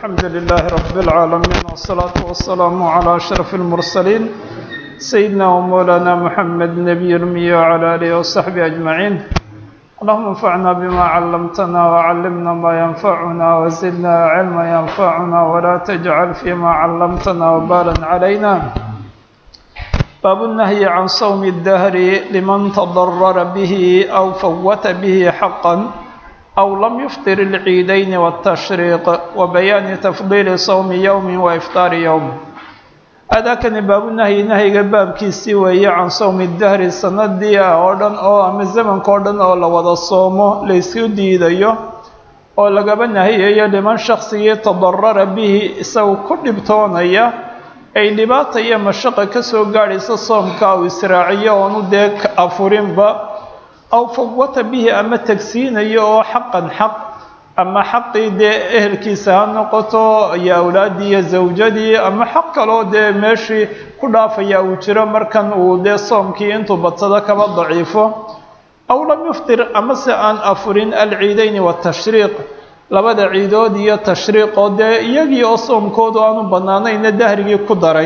الحمد لله رب العالمين والصلاة والسلام على أشرف المرسلين سيدنا ومولانا محمد نبي الأمي وعلى آله وصحبه أجمعين اللهم انفعنا بما علمتنا وعلمنا ما ينفعنا وزدنا علما ينفعنا ولا تجعل فيما علمتنا وبالا علينا باب النهي عن صوم الدهر لمن تضرر به أو فوت به حقا أو لم يفطر العيدين والتشريق وبيان تفضيل صوم يوم وإفطار يوم أداكني باب النهي نهي باب كيسي وهي عن صوم الدهر سندي أوردن أو أم الزمن كوردن أو لوضا الصوم ليسيو ديديو oo lagaba nahiyayo liman shaqsigii tadarara bihi isagu ku dhibtoonaya ay dhibaata iyo mashaqa ka soo gaadhaysa soomka uu israaciyo oonu dee afurinba aw fawata bihi ama tagsiinayo oo xaqan xaq ama xaqii dee ehelkiisa ha noqoto iyo awlaaddii iyo zawjadii ama xaq kaloo dee meeshii ku dhaafaya uu jiro markan uu dee soomkii intuu badsado kaba daciifo aw lam yuftir amase aan afurin alciidayni watashriiq labada ciidood iyo tashriiq oo dee iyagii oo soomkoodu aanu bannaanayna dahrigii ku daray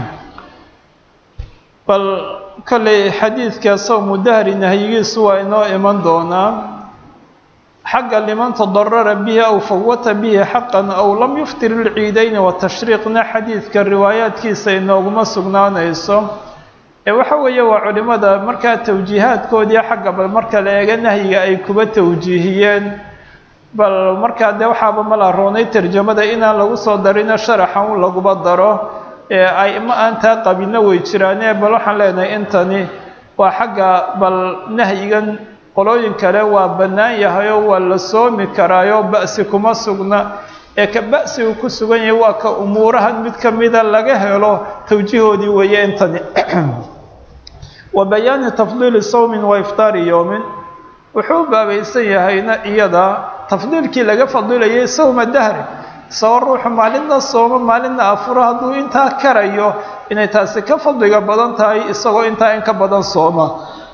bal kolley xadiidka sawmu dahri nahyigiisu waa inoo iman doonaa xagga liman tadarara bihi aw fawata bihi xaqan aw lam yuftir ilciidayni watashriiqna xadiidka riwaayaadkiisa inooguma sugnaanayso ee waxa weeye waa culimmada markaa tawjiihaadkoodii xagga bal marka la eega nahyiga ay kuba tawjiihiyeen bal markaa dee waxaaba mala roonay tarjamada inaan lagu soo darino sharaxa un laguba daro ee ay ma aan taa qabinna way jiraane bal waxaan leenahay intani waa xagga bal nahyigan qolooyin kale waa bannaan yahayoo waa la soomi karaayo ba'si kuma sugna ee ka ba'sigu ku sugan yahay waa ka umuurahan mid ka mida laga helo tawjiihoodii weeye intani wa bayaani tafdiili sawmin wa iftaari yowmin wuxuu u baabaysan yahayna iyada tafdiilkii laga fadilayay sawma dahri isagoo ruuxu maalinna sooma maalinna afuro hadduu intaa karayo inay taasi ka fadliga badan tahay isagoo intaa in ka badan sooma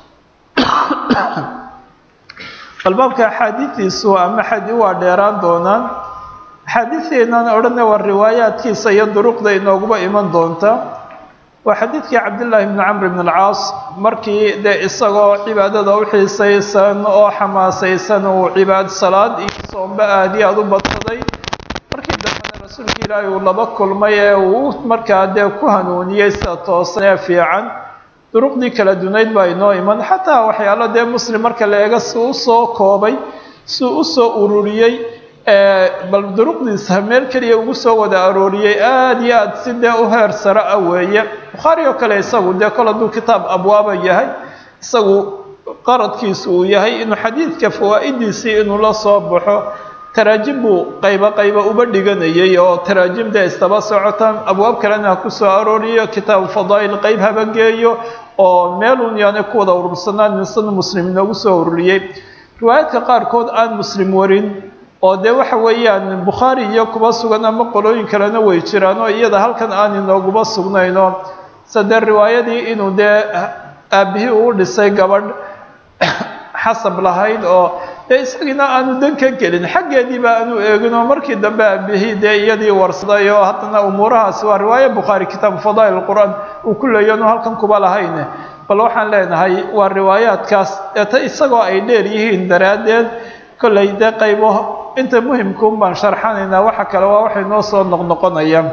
albaabka axaadiidiisu ama xadi waa dheeraan doonaan axaadiideenan odhana waa riwaayaadkiisa iyo duruqda inooguba iman doonta waa xadiidkii cabdillaahi bni camr bn alcaas markii dee isagoo cibaadada u xiisaysan oo xamaasaysan uu cibaad salaad iyo soomba aad iyo aad u badsaday markii dambena rasuulka ilaahi uu laba kulmay ee uu markaa dee ku hanuuniyey sida toosan ee fiican duruqdii kala dunayd baa inoo iman xataa waxyaalo dee muslim marka la eega si u soo koobay si u soo ururiyey bal duruqdiisa meel keliya ugu soo wada arooriyey aada iyo aad si dee u heer sare ah weeye bukhaari oo kale isagu dee kol hadduu kitaab abwaaba yahay isagu qaradkiisu uu yahay inuu xadiidka fawaa'idiisii inuu la soo baxo taraajim buu qaybo qaybo uba dhiganayay oo taraajim dee istaba socotaan abwaab kalena ha ku soo arooriyo kitaabu fadaa'il qayb haba geeyo oo meelun yaani ku wada urursanaan nisan muslim inoogu soo ururiyey riwaayaadka qaarkood aan muslim warin oo dee waxa weeyaan bukhaari iyo kuba sugan ama qolooyin kalena way jiraan oo iyada halkan aan inooguba sugnayno sade riwaayadii inuu dee aabihii uu dhisay gabadh xasab lahayd oo dee isagiina aanu dan ka gelin xaggeediiba aanu eegin oo markii dambe aabihii dee iyadii warsaday oo haddana umuurahaasi waa riwaaye bukhaari kitaabu fadaa'il qur-aan uu ku leeyo anu halkan kuba lahayne bal waxaan leenahay waa riwaayaadkaas eeta isagoo ay dheer yihiin daraaddeed kollay dee qaybo inta muhimkuun baan sharxanaynaa waxa kale waa waxay noo soo noqnoqonaya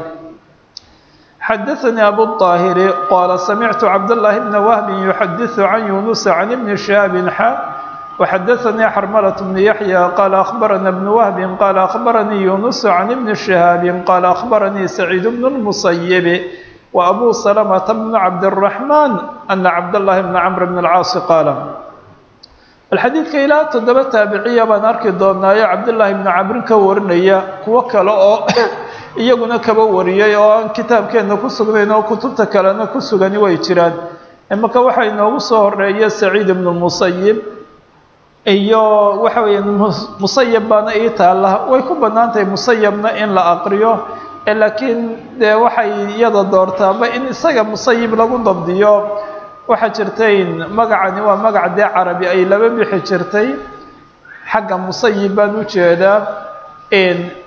xadaثanii abu الطaahiri qaala samictu cabdالlahi bna wahbi yuxadiثu can yunusa can ibni shihaabin xa وxadaثanii xarmalaة bni yaxya qaala akhbarana bnu wahbi qaala akhbaranii yunusu can ibni shihaabi qaala akhbaranii saciid bn الmusayibi wa abu salamata bnu cabdالraxman ana cabdالlahi bna camr bn اlcaasi qaala alxadiidka ilaa toddoba taabiciya baan arki doonaayo cabdillaahi bni cabrin ka warinaya kuwo kale oo iyaguna kaba wariyay oo aan kitaabkeenna ku sugnayn oo kutubta kalena ku sugani way jiraan imaka waxaa inoogu soo horeeya saciid ibnu musayib iyo waxa weeye musayab baana ii taalla way ku bannaan tahay musayabna in la aqriyo laakiin dee waxay iyada doortaaba in isaga musayib lagu dabdiyo waxaa jirtay magacani waa magac dee carabi ay laba bixi jirtay xagga musayib baan u jeedaa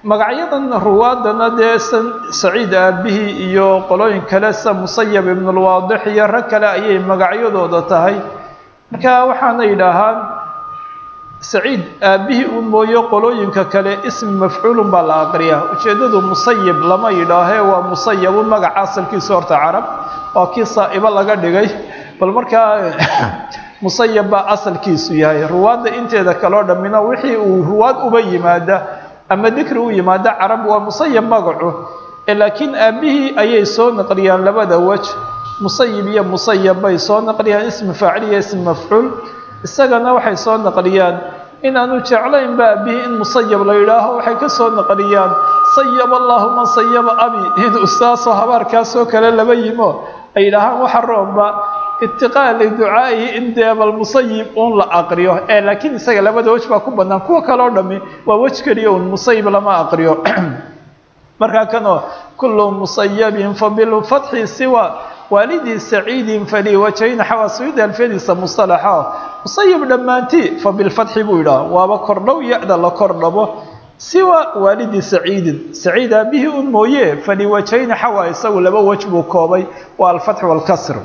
magacyadan ruwaadana dee san saciid aabihii iyo qolooyin kale sa musayab ibnulwaadix iyo rag kale ayay magacyadooda tahay marka waxaana yidhaahaan saciid aabihii u mooyo qolooyinka kale ismi mafcuulun baa la aqriyaa ujeeddadu musayib lama yidhaahee waa musayabu magaca asalkiisa horta carab waa kii saa'ibo laga dhigay bal markaa musayab baa asalkiisu yahay ruwaadda inteeda kaleo dhammina wixii uu ruwaad uba yimaada ama dikri u yimaada carab waa musayab magacu laakiin aabihii ayay soo naqliyaan labada wej musayib iyo musayab bay soo naqliyaan ismi faacil iyo ismi mafcuul isagana waxay soo naqliyaan inaanu jeclaynba aabihii in musayab la yidhaaho waxay ka soo naqliyaan sayab allaahuma sayaba abi inuu saasoo habaarkaasoo kale laba yimo ay yidhaahaan waxa roomba itiqaa liducaa'ihi in dee bal musayib uun la aqriyo ee laakiin isaga labada wej baa ku bannaan kuwa kale o dhami waa wej keliya un musayib lama aqriyo markaa kanoo kullu musayabin fabilfatxi siwa waalidii saciidin falii wajhayn xawaasuyida alfiyadiisa musalaxa musayib dhammaantii fabilfatxi buu yidhaha waaba kordhow ya-da la kordhabo siwa waalidi saciidin saciid aabihii un mooye faliwajhayni xawa isagu laba wej buu koobay waa alfatx waalkasr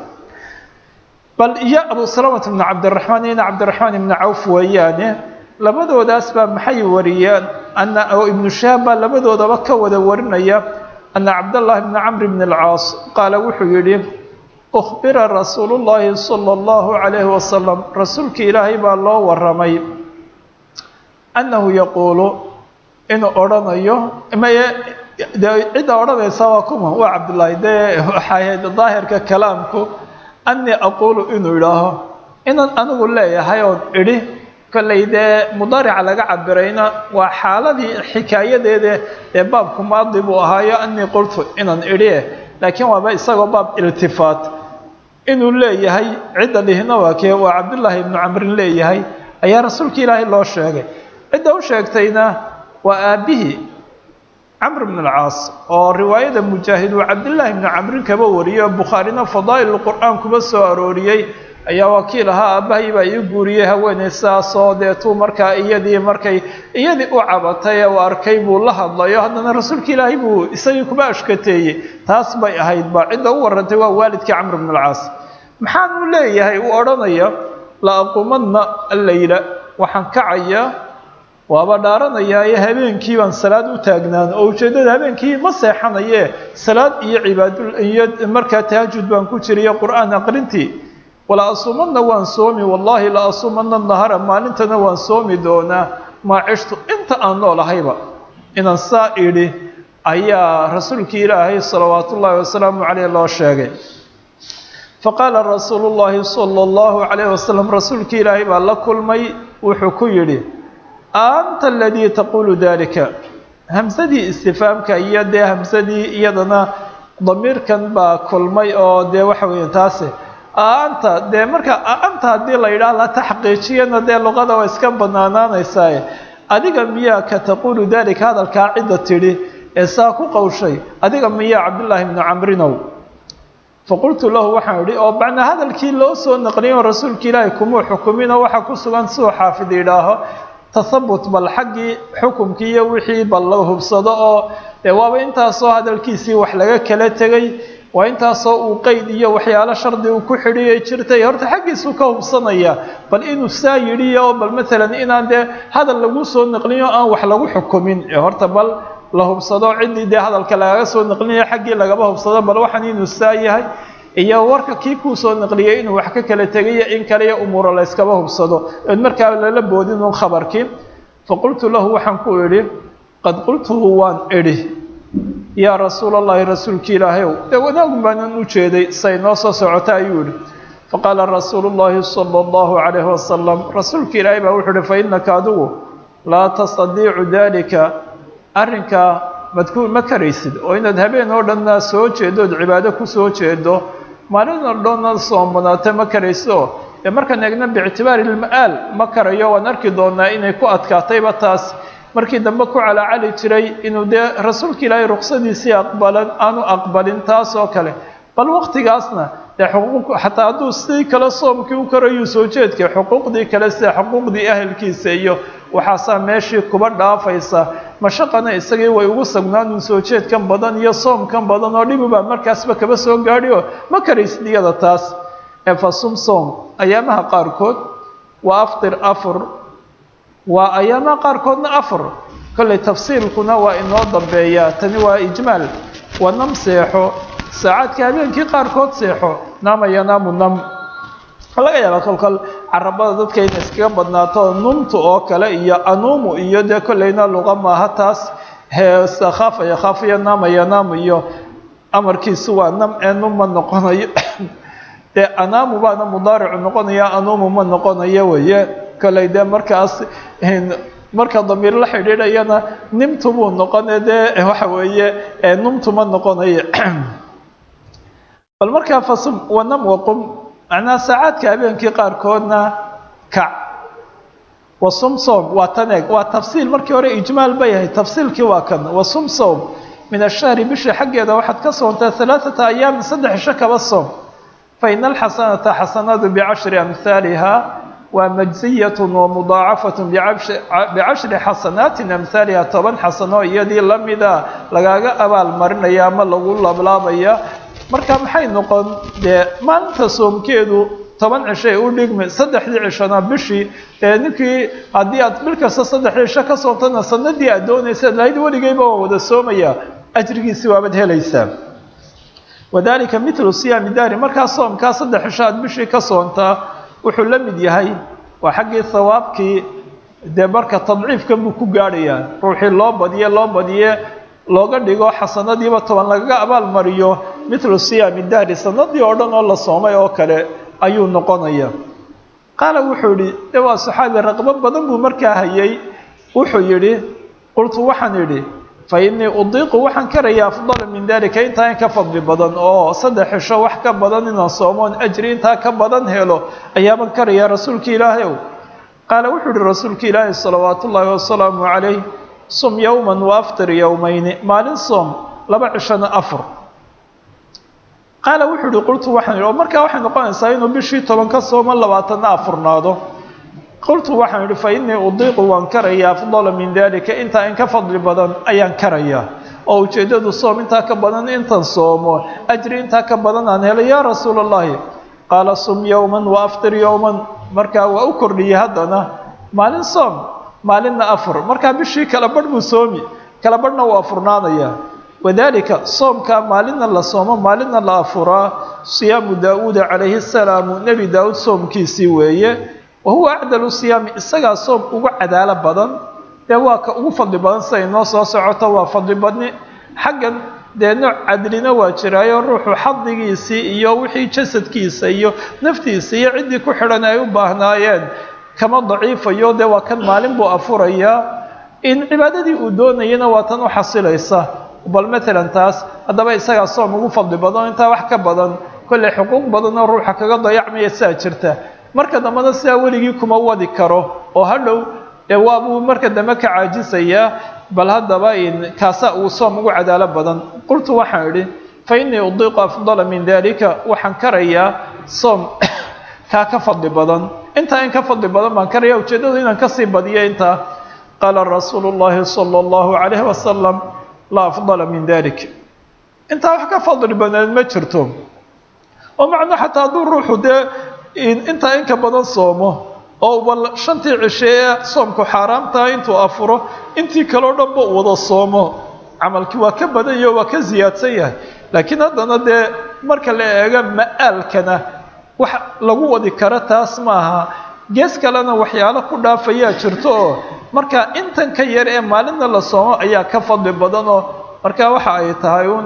bal iyo abu salamata bnu cabdiraxmaan ina cabdiraxmaan ibnu cawf weeyaane labadoodaas baa maxay wariyeen ana oo ibnu shahaab baa labadoodaba ka wada warinaya ana cabdallahi bni camr bn alcaas qaala wuxuu yidhi ukhbira rasuulu llaahi sala allahu calayhi wasalam rasuulkii ilaahay baa loo waramay annahu yaquulu inuu odhanayo maye dee cidda odhanaysa waa kuma waa cabdullaahi dee waxaahayd daahirka kalaamku annii aquulu inuu idhaaho inaan anigu leeyahay oon idhi kollay dee mudaarica laga cabirayna waa xaaladii xikaayadeede ee baabku maadi buu ahaayo annii qultu inaan idhi laakiin waaba isagoo baab iltifaat inuu leeyahay cidda dhihina waa kee waa cabdullaahi ibnu camrin leeyahay ayaa rasuulka ilaahay loo sheegay cidda u sheegtayna waa aabbihii camr bn alcaas oo riwaayada mujaahid uu cabdillaahi ibnu camrin kaba wariyey oo bukhaarina fadaa'il qur'aan kuba soo arooriyey ayaa wakiil ahaa aabbahay baa ii guuriyey haweeney sidaasoo deetuu markaa iyadii markay iyadii u cabatay ee uu arkay buu la hadlayo haddana rasuulka ilaahay buu isagii kuba ashkateeyey taas bay ahayd ba cidda u warantay waa waalidkii camr bn alcaas maxaanu leeyahay uu odhanaya la aquumadna allayla waxaan kacayaa waaba dhaaranayaaye habeenkii baan salaad u taagnaan oo ujeeddada habeenkii ma seexanaye salaad iyo cibaado iyo markaa tahajud baan ku jiriyo qur'aan aqrintii wala asuumadna waan soomi wallaahi la asuumadna nahara maalintana waan soomi doonaa maa cishtu inta aan noolahayba inaan saa idhi ayaa rasuulkii ilaahay salawaatu ullaahi wasalaamu caleyh loo sheegay faqaala rasuulu llaahi sala allahu calayh wasalam rasuulkii ilaahay baa la kulmay wuxuu ku yidhi anta aladii taquulu dalika hamsadii istifaamka iyo dee hamsadii iyadana damiirkan baa kulmay oo dee waxa weeye taase anta dee marka anta haddii la yidhaah la taxqiijiyana dee luqada waa iska banaanaanaysaa adiga miyaa ka taquulu dalika hadalkaa cidda tidhi ee saa ku qowshay adiga miyaa cabdullaahi bnu camrinow faqultu lahu waxaan idhi oo macnaa hadalkii loo soo naqliyo rasuulka ilaahay kumuu xukuminoo waxaa ku sugan siduu xaafid yidhaaho tahabut bal xaggii xukumkii iyo wixii bal la hubsado oo dee waaba intaasoo hadalkiisii wax laga kala tegay waa intaasoo uu qeyd iyo waxyaalo shardi uu ku xidhiyay jirtay horta xaggiisuu ka hubsanaya bal inuu saa yidhi oo bal maalan inaan dee hadal lagu soo naqliyo aan wax lagu xukumin ee horta bal la hubsado ciddii dee hadalka lagaga soo naqlinaya xaggii lagaba hubsado bal waxaan inuu saa yahay iyo warka kii kuu soo naqliyay inuu wax ka kala tegayo in kaliya umuuro la yskaba hubsado ood markaa lala boodin un khabarkii faqultu lahu waxaan ku idhi qad qultuhu waan idhi yaa rasuul allahi rasuulki ilaahayow dee wanaagun baanan u jeeday say noo soo socota ayuu idhi faqaala rasuulu llahi sala allahu calayhi wasalam rasuulka ilaahay baa wuxuu ihi fa innaka adigu laa tastadiicu dalika arrinkaa madku ma karaysid oo inaad habeen oo dhanna soo jeedo ood cibaado ku soo jeedo maalin oo dhanna soomanaata ma karayso dee markaan eegna biictibaari ilma'aal ma karayo waan arki doonaa inay ku adkaatayba taas markii dambe ku calaacali jiray inuu dee rasuulka ilaahay ruksadiisii aqbalan aanu aqbalin taas oo kale bal waqtigaasna dee xuquuq xataa hadduu sidii kale soomkii u karayuu soo jeedkay xuquuqdii kale sida xuquuqdii ahelkiisa iyo waxaasaa meeshii kuba dhaafaysa mashaqana isagii way ugu sugnaan soo jeedkan badan iyo soomkan badan oo dhibubaa markaasba kaba soo gaadhi oo ma karaysid iyada taas ee fa sum soom ayaamaha qaarkood waa aftir afur waa ayaamaha qaarkoodna afur kollay tafsiilkuna waa inoo dambeeyaa tani waa ijmaal waa nam seexo saacaadka habeenkii qaarkood seexo naama yanaamu nam waxaa laga yaabaa kolkol carabada dadka inay iskaga badnaato numtu oo kale iyo anuumu iyo dee kollayna luqa maaha taas heesa khaafa yakhaafu iyo naama yanaamu iyo amarkiisu waa nam ee num ma noqonayo dee anaamu baana mudaaricu noqonaya anuumu ma noqonayo weye kollay dee markaas marka damiir la xidhiidhayana nimtu buu noqone dee waxa weeye numtu ma noqonayo bal markaa fasum wanam waqum macnaha saacaadka habeenkii qaarkoodna kac wasum soom waa tan eeg waa tafsiil markii hore ijmaal bay ahayd tafsiilkii waa kan wasum soom min ashahri bisha xaggeeda waxaad ka soontaa halaaثata ayaamin saddex isho kaba soom faina alxasanata xasanadu bicashri amhaaliha waa majziyatun wamudaacafatun bicashri xasanaatin amhaaliha toban xasano iyadii lamida lagaaga abaal marinaya ama lagu lablaabaya marka maxay noqon dee maalinta soomkeedu toban cisho ee u dhigmi saddexdii cishona bishii ee ninkii haddii aad bil kasta saddexdii cisho ka soontana sanadii aad doonaysaad lahayd weligeyba waa wada soomaya ajrigiisi waabaad helaysaa wadalika mitlu siyaami daari markaa soomkaa saddex cisho aad bishii ka soontaa wuxuu la mid yahay waa xaggii hawaabkii dee marka tadciifkan buu ku gaadhayaa ruuxii loo badiye loo badiye looga dhigo xasanadiiba toban lagaga abaal mariyo mitlu siyaami dahri sanadii oo dhan oo la soomay oo kale ayuu noqonaya qaala wuxuu yihi de waa saxaabi raqbo badan buu markaa hayay wuxuu yidhi qultu waxaan idhi fa innii udiiqu waxaan karaya afdala min dalika intaa in ka fadli badan oo saddex xisho wax ka badan inaan soomoon ajri intaa ka badan helo ayaaban karaya rasuulka ilaahay ow qaala wuxuu yihi rasuulka ilaahi salawaat ullaahi wasalaamu calayh sum yowman wa aftir yowmayni maalin soom laba cishona afur qaala wuxuu yihi qultu waxaan yidhi oo markaa waxay noqonaysaa inuu bishii toban ka soomo labaatanna afurnaado qultu waxaan idhi fa innii udiiqu waan karaya afdala min dalika intaa in ka fadli badan ayaan karayaa oo ujeeddadu soom intaa ka badan intan soomo ajri intaa ka badan aan helay yaa rasuula allahi qaala sum yowman wa aftir yowman markaa waa u kordhiyey haddana maalin soom maalinna afur markaa bishii kala badh buu soomi kala badhna waa furnaanayaa wadalika soomkaa maalinna la soomo maalinna la afuraa siyaamu daawuuda calayhi salaamu nebi daawuud soomkiisii weeye wa huwa acdalu siyaami isagaa soom ugu cadaalo badan dee waa ka ugu fadli badan siday noo soo socoto waa fadli badni xaggan dee nooc cadlina waa jiraayo ruuxu xadigiisii iyo wixii jasadkiisa iyo naftiisa iyo ciddii ku xidhan ay u baahnaayeen kama daciifayo dee waa kan maalin buu afurayaa in cibaadadii uu doonayana waa tan u xasilaysa bal matalan taas haddaba isagaa soom ugu fadli badan intaa wax ka badan kolley xuquuq badanoo ruuxa kaga dayacmaya sidaa jirta marka dambena sidaa weligii kuma wadi karo oo hadhow dee waabuu marka dambe ka caajisayaa bal haddaba kaasa uu soom ugu cadaalo badan qultu waxaan idhi fa innii udiiqu afdala min dalika waxaan karayaa soom kaa ka fadli badan intaa in ka fadli badan baan karaya ujeeddadu inaan kasii badiyo intaa qaala rasuulu llahi sala allahu calayhi wasalam laa afdala min dalik intaa wax ka fadli badan ma jirto oo macno xataa hadduu ruuxu dee intaa inka badan soomo oo bal shantii cishe ee soomku xaaraamtaha intuu afuro intii kaleo dhanba u wada soomo camalkii waa ka badan yaho waa ka siyaadsan yahay laakiin haddana dee marka la eego ma'aalkana wax lagu wadi karo taas maaha gees kalena waxyaalo ku dhaafayaa jirto oo marka intan ka yar ee maalinna la soomo ayaa ka fadli badanoo marka waxa ay tahay uun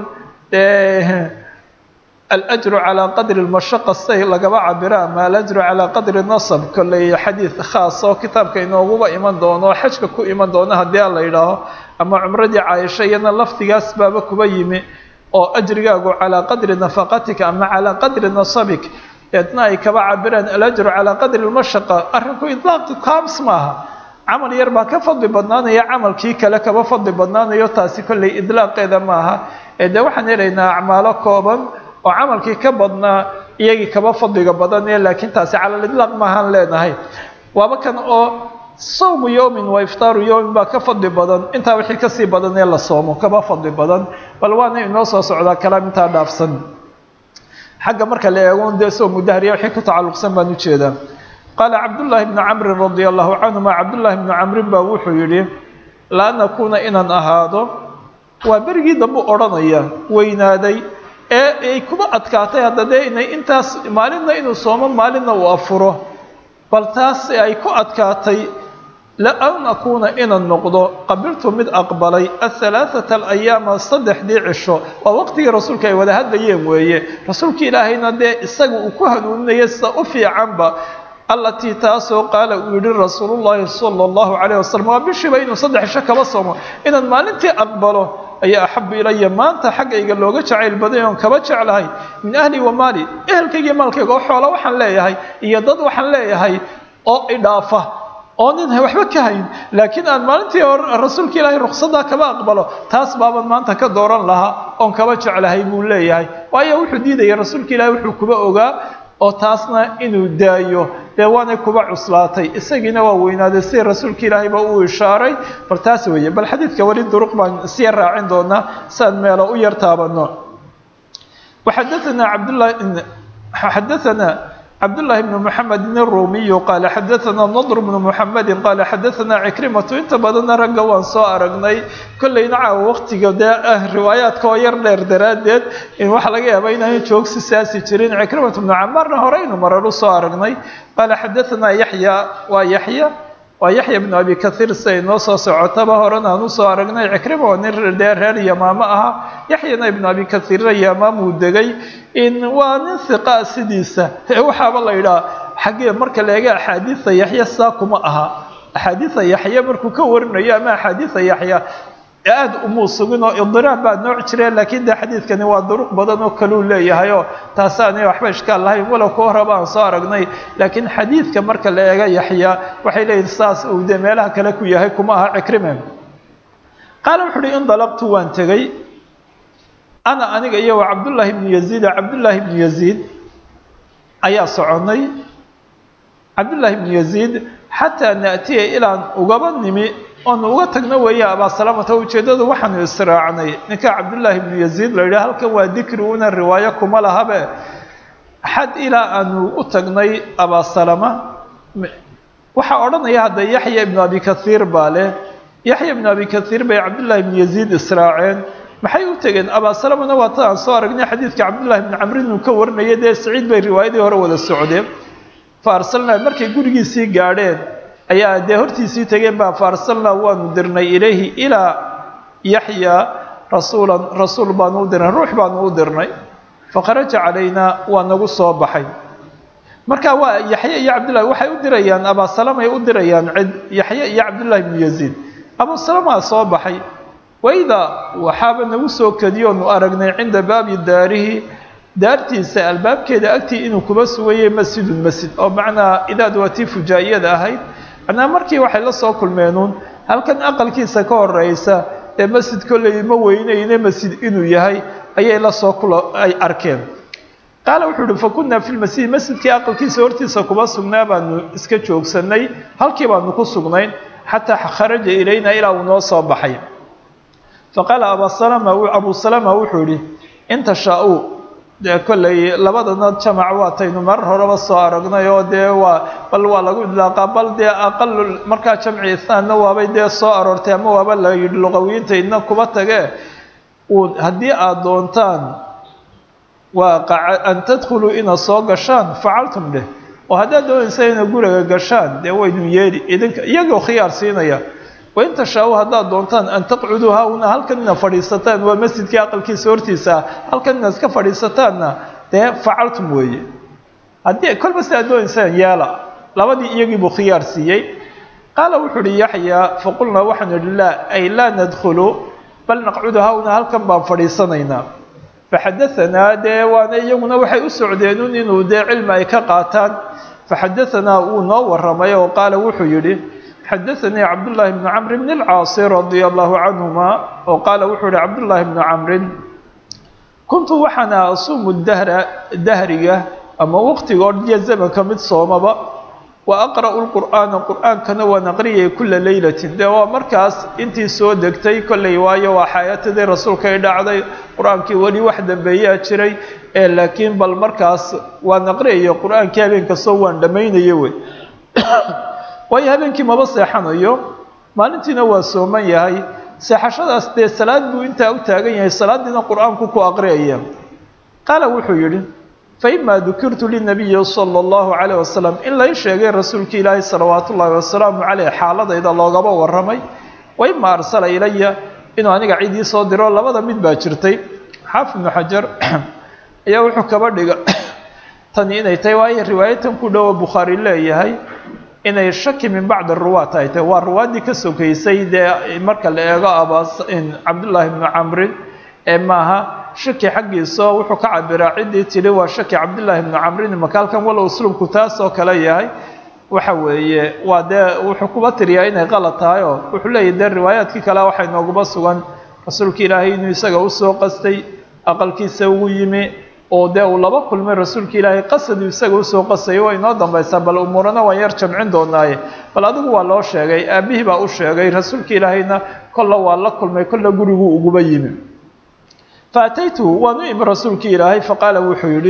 alajru calaa qadri lmashaqa say lagaba cabira ama alajru calaa qadri nasab kolley xadiid khaas oo kitaabka inooguba iman doono xajka ku iman doono haddii a la yidhaaho ama cumradii caaisha iyana lafdigaas baaba kuba yimi oo ajrigaagu calaa qadri nafaqatika ama calaa qadri nasabik eedna ay kaba cabiraan alajru calaa qadri lmashaqa arrinku idlaaqi kaams maaha camal yar baa ka fadli badnaanaya camalkii kale kaba fadli badnaanayo taasi kolley idlaaqeeda maaha ee dee waxaan helaynaa acmaalo kooban oo camalkii ka badnaa iyagii kaba fadliga badanee laakiin taasi calal idlaaq maahaan leenahay waaba kan oo sawmu yowmin wa iftaaru yowmin baa ka fadli badan intaa wixii kasii badan ee la soomo kaba fadli badan bal waana inoo soo socdaa kalaam intaa dhaafsan xagga marka la eego dee sawmu dahriya wixii ku tacalluqsan baan ujeedaa qaala cabdullaahi bnu camrin radia allahu canhuma cabdullaahi bnu camrin baa wuxuu yidhi laa nakuuna inaan ahaado waa berigii dambu odhanaya weynaaday ee ay kuba adkaatay hadda dee inay intaas maalinna inuu soomo maalinna uu afuro bal taas ay ku adkaatay la an akuuna inaan noqdo qabiltu mid aqbalay ahalaaثata alayaama saddexdii cisho waa waqtigii rasuulka ay wada hadlayeen weeye rasuulka ilaahayna dee isaga uu ku hanuuninaya sida u fiicanba allatii taasoo qaala uu yihi rasuulu llaahi sala allahu calayh wasalam waa bishiiba inuu saddex cisho kaba soomo inaan maalintii aqbalo ayaa axabu ilaya maanta xaggayga looga jacayl baday oon kaba jeclahay min ahli wa maali ehelkayga iyo maalkayga oo xoola waxaan leeyahay iyo dad waxaan leeyahay oo idhaafa oo nin waxba ka hayn laakiin aan maalintii hore rasuulka ilaahay ruksadaa kaba aqbalo taas baaban maanta ka dooran lahaa oon kaba jeclahay buu leeyahay waayo wuxuu diidaya rasuulka ilaahay wuxuu kuba ogaa oo taasna inuu daayo dee waanay kuba cuslaatay isagiina waa weynaaday sida rasuulka ilaahayba uu ishaaray bal taas weeye bal xadiidka weli duruq baan sii raacin doonaa siaan meelo u yar taabano waxadaanaa cabdllahi xadaanaa cabdullaahi bnu muxamedin aruumiyu qaala xadaanaa nadr bnu muxamedin qaala xadaanaa cikrimatu inta badanna ragga waan soo aragnay kollayna caawa waqtiga dee ah riwaayaadka oo yar dheer daraaddeed in waxaa laga yaaba inaan joogsi saasi jirin cikrimatu bnu camaarna horeynu marar u soo aragnay qaala xadaanaa yaxya waa yaxya waa yaxya bnu abi kaiir siday noo soo socotaba horena aan usoo aragnay cikrima oo nin dee reer yamaamo aha yaxyana ibnu abi kaiirna yamaamuu degay in waa nin hiqaa sidiisa waxaaba la yidhaha xaggee marka la eega axaadiida yaxya saa kuma aha axaadiida yaxya markuu ka warinayo ama axaadiida yaxya aada umuu sugin oo idiraab baa nooc jireen laakiin de xadiidkani waa duruq badan oo kaluu leeyahay oo taasaanay waxba ishkaal lahayn walow ka horaba aan soo aragnay laakiin xadiidka marka la eega yaxya waxay leeyihin saas uu dee meelaha kale ku yahay kuma aha cikrime qaala wuxu uhi indalaqtu waan tegey ana aniga iyo wa cabdullaahi bnu yaziida cabdullaahi bnu yaziid ayaa soconnay cabdullaahi bnu yaziid xataa naatiya ilaan ugaba nimi oonu uga tagno weeye abaasalamata ujeeddadu waxaanu israacnay ninka cabdullaahi bnu yaziid la yidhaha halkan waa dikri una riwaayo kuma lahabe xad ilaa aanu u tagnay abaasalama waxaa odhanaya hadda yaxya ibnu abi kaiir baa leh yaxya ibnu abi kaiir bay cabdullaahi bnu yaziid israaceen maxay u tegeen abaasalamana waa ta aan soo aragnay xadiidka cabdullaahi bnu camrin uu ka warinaya dee saciid bay riwaayadii hore wada socdeen fa arsalnaa markay gurigiisii gaadheen ayaa dee hortiisii tegeen baa faarsalnaa waanu dirnay ilayhi ilaa yaxya rasuulan rasuul baanu u dirnay ruux baanu u dirnay fakharaja calaynaa waa nagu soo baxay marka waa yaxye iyo cabdillahi waxay u dirayaan abaasalamay u dirayaan cid yaxye iyo cabdullaahi bnu yaziid abusalamaa soo baxay wayda waxaaba nagu soo kadiyoonu aragnay cinda baabi daarihi daartiisa albaabkeeda agtii inuu kuba sugayay masjidun masjid oo macnaa idaad waa tii fujaa'iyada ahayd macnaa markii waxay la soo kulmeenuun halkan aqalkiisa ka horeysa ee masjid kolley ma weynayne masjid inuu yahay ayay la soo kula ay arkeen qaala wuxuu uhi fa kunnaa fi lmasjid masjidkii aqalkiisa hortiisa kuba sugnaa baanu iska joogsanay halkii baanu ku sugnayn xataa kharaja ilayna ilaa uu noo soo baxay faqaala abasalama abu salama wuxuu yihi in tashaa-uu dee kolley labadana jamac waataynu marar horeba soo aragnay oo dee waa bal waa lagu idlaaqaa bal dee aqalu markaa jamci ithaanna waabay dee soo aroortay ama waaba la yidhi luqawiyiinta idna kuba tagee uu haddii aada doontaan waa an tadkhuluu inaad soo gashaan facaltum dheh oo haddaad doonaysa inaad guriga gashaan dee waynu yeeli idinka iyagoo khiyaar siinaya wain tashaa-u haddaad doontaan an taqcuduu hauna halkan inaad fadhiisataan waa masjidkii aqalkiisa hortiisa ah halkan inaad iska fadhiisataanna dee facaltum weeye haddii kolba si aad doonaysaan yeela labadii iyagii buu khiyaar siiyey qaala wuxuu uhi yaxyaa faqulnaa waxaanu idhi laa ay laa nadkhulu bal naqcudu hauna halkan baan fadhiisanaynaa faxadaanaa dee waana iyaguna waxay u socdeenun inuu dee cilmi ay ka qaataan faxadaanaa wuu noo waramay oo qaala wuxuu yidhi xadaanii cabdullaahi bnu camri bn alcaasi radia allahu canhuma oo qaala wuxuu yihi cabdullaahi bnu camrin kuntu waxaana asuumu dahra dahriga ama waqtiga odhiya zamanka mid soomaba wa aqra'u lqur'aana qur'aankana waan aqriyay kula leylatin dee waa markaas intii soo degtay kolley waayo waa xayaatadii rasuulka ay dhacday qur-aankii weli wax dambeeyaa jiray ee laakiin bal markaas waan aqriyayo qur-aankii habeen kastoo waan dhammaynayo wey waayo habeenkii maba seexanayo maalintiina waa sooman yahay seexashadaas dee salaad buu intaa u taagan yahay salaadiina qur-aanku ku aqriyaya qaala wuxuu yidhi faima dukirtu linabiyi sala allahu calayh wasalam in lay sheegay rasuulki ilaahi salawaatu ullaahi wasalaamu caleyh xaaladayda loogaba warramay wa ima arsala ilaya inuu aniga cid ii soo diro labada mid baa jirtay xaafid ibnu xajar ayaa wuxuu kaba dhiga tani inay tahay waayo riwaayatan ku dhowo bukhaari leeyahay inay shaki min bacdi ruwaat ay tahay waa ruwaaddii ka sokaysay dee marka la eego abas cabdullaahi ibnu camrin ee maaha shaki xaggiisa wuxuu ka cabiraa ciddii tidhi waa shaki cabdullaahi ibnu camrin makaalkan walow uslubku taasoo kale yahay waxa weeye waa dee wuxuu kuba tiriyaa inay qalad tahay oo wuxuu leeyahy dee riwaayaadkii kale waxay nooguba sugan rasuulka ilaahay inuu isaga usoo qastay aqalkiisa ugu yimi oo dee uu laba kulmay rasuulka ilaahay qasaduu isaga usoo qasayo waa inoo dambaysaa bal umuurana waan yar jamcin doonaaye bal adigu waa loo sheegay aabihii baa u sheegay rasuulka ilaahayna kolla waa la kulmay kolla guriguu uguba yimi faataytuhu waan u imi rasuulkii ilaahay faqaala wuxuu yidhi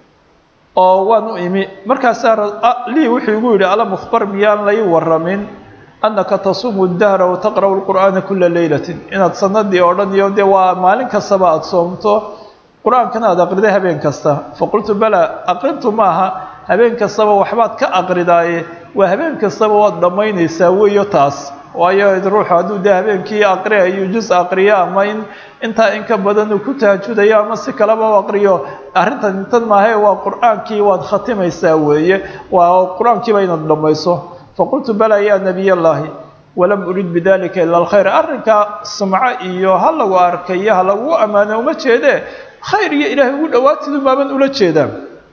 oo waan u imi markaasaa lii wuxuu igu yidhi alam ukhbar miyaan lay waramin annaka tasuumu dahra wataqra'u lqur'aana kula leylatin inaad sanadii oo dhan iyo dee waa maalin kastaba aada soomto qur-aankana aada aqriday habeen kasta faqultu bala aqrintu maaha habeen kastaba waxbaad ka aqridaaye waa habeen kastaba waad dhammaynaysaa weeyo taas waayo ruuxu hadduu dee habeenkii aqriayo jus aqriyo ama in intaa in ka badan uu ku tahajudayo ama si kaleba u aqriyo arrintan intan maahae waa qur-aankii waad khatimaysaa weeye waa qur-aankiiba inaad dhammayso faqultu bala ya nabiy allahi walam urid bidalika ila alkhayr arrinkaa sumco iyo ha lagu arkayo ha lagu ammaano uma jeedee khayr iyo ilaahay ugu dhawaatidu baaban ula jeedaa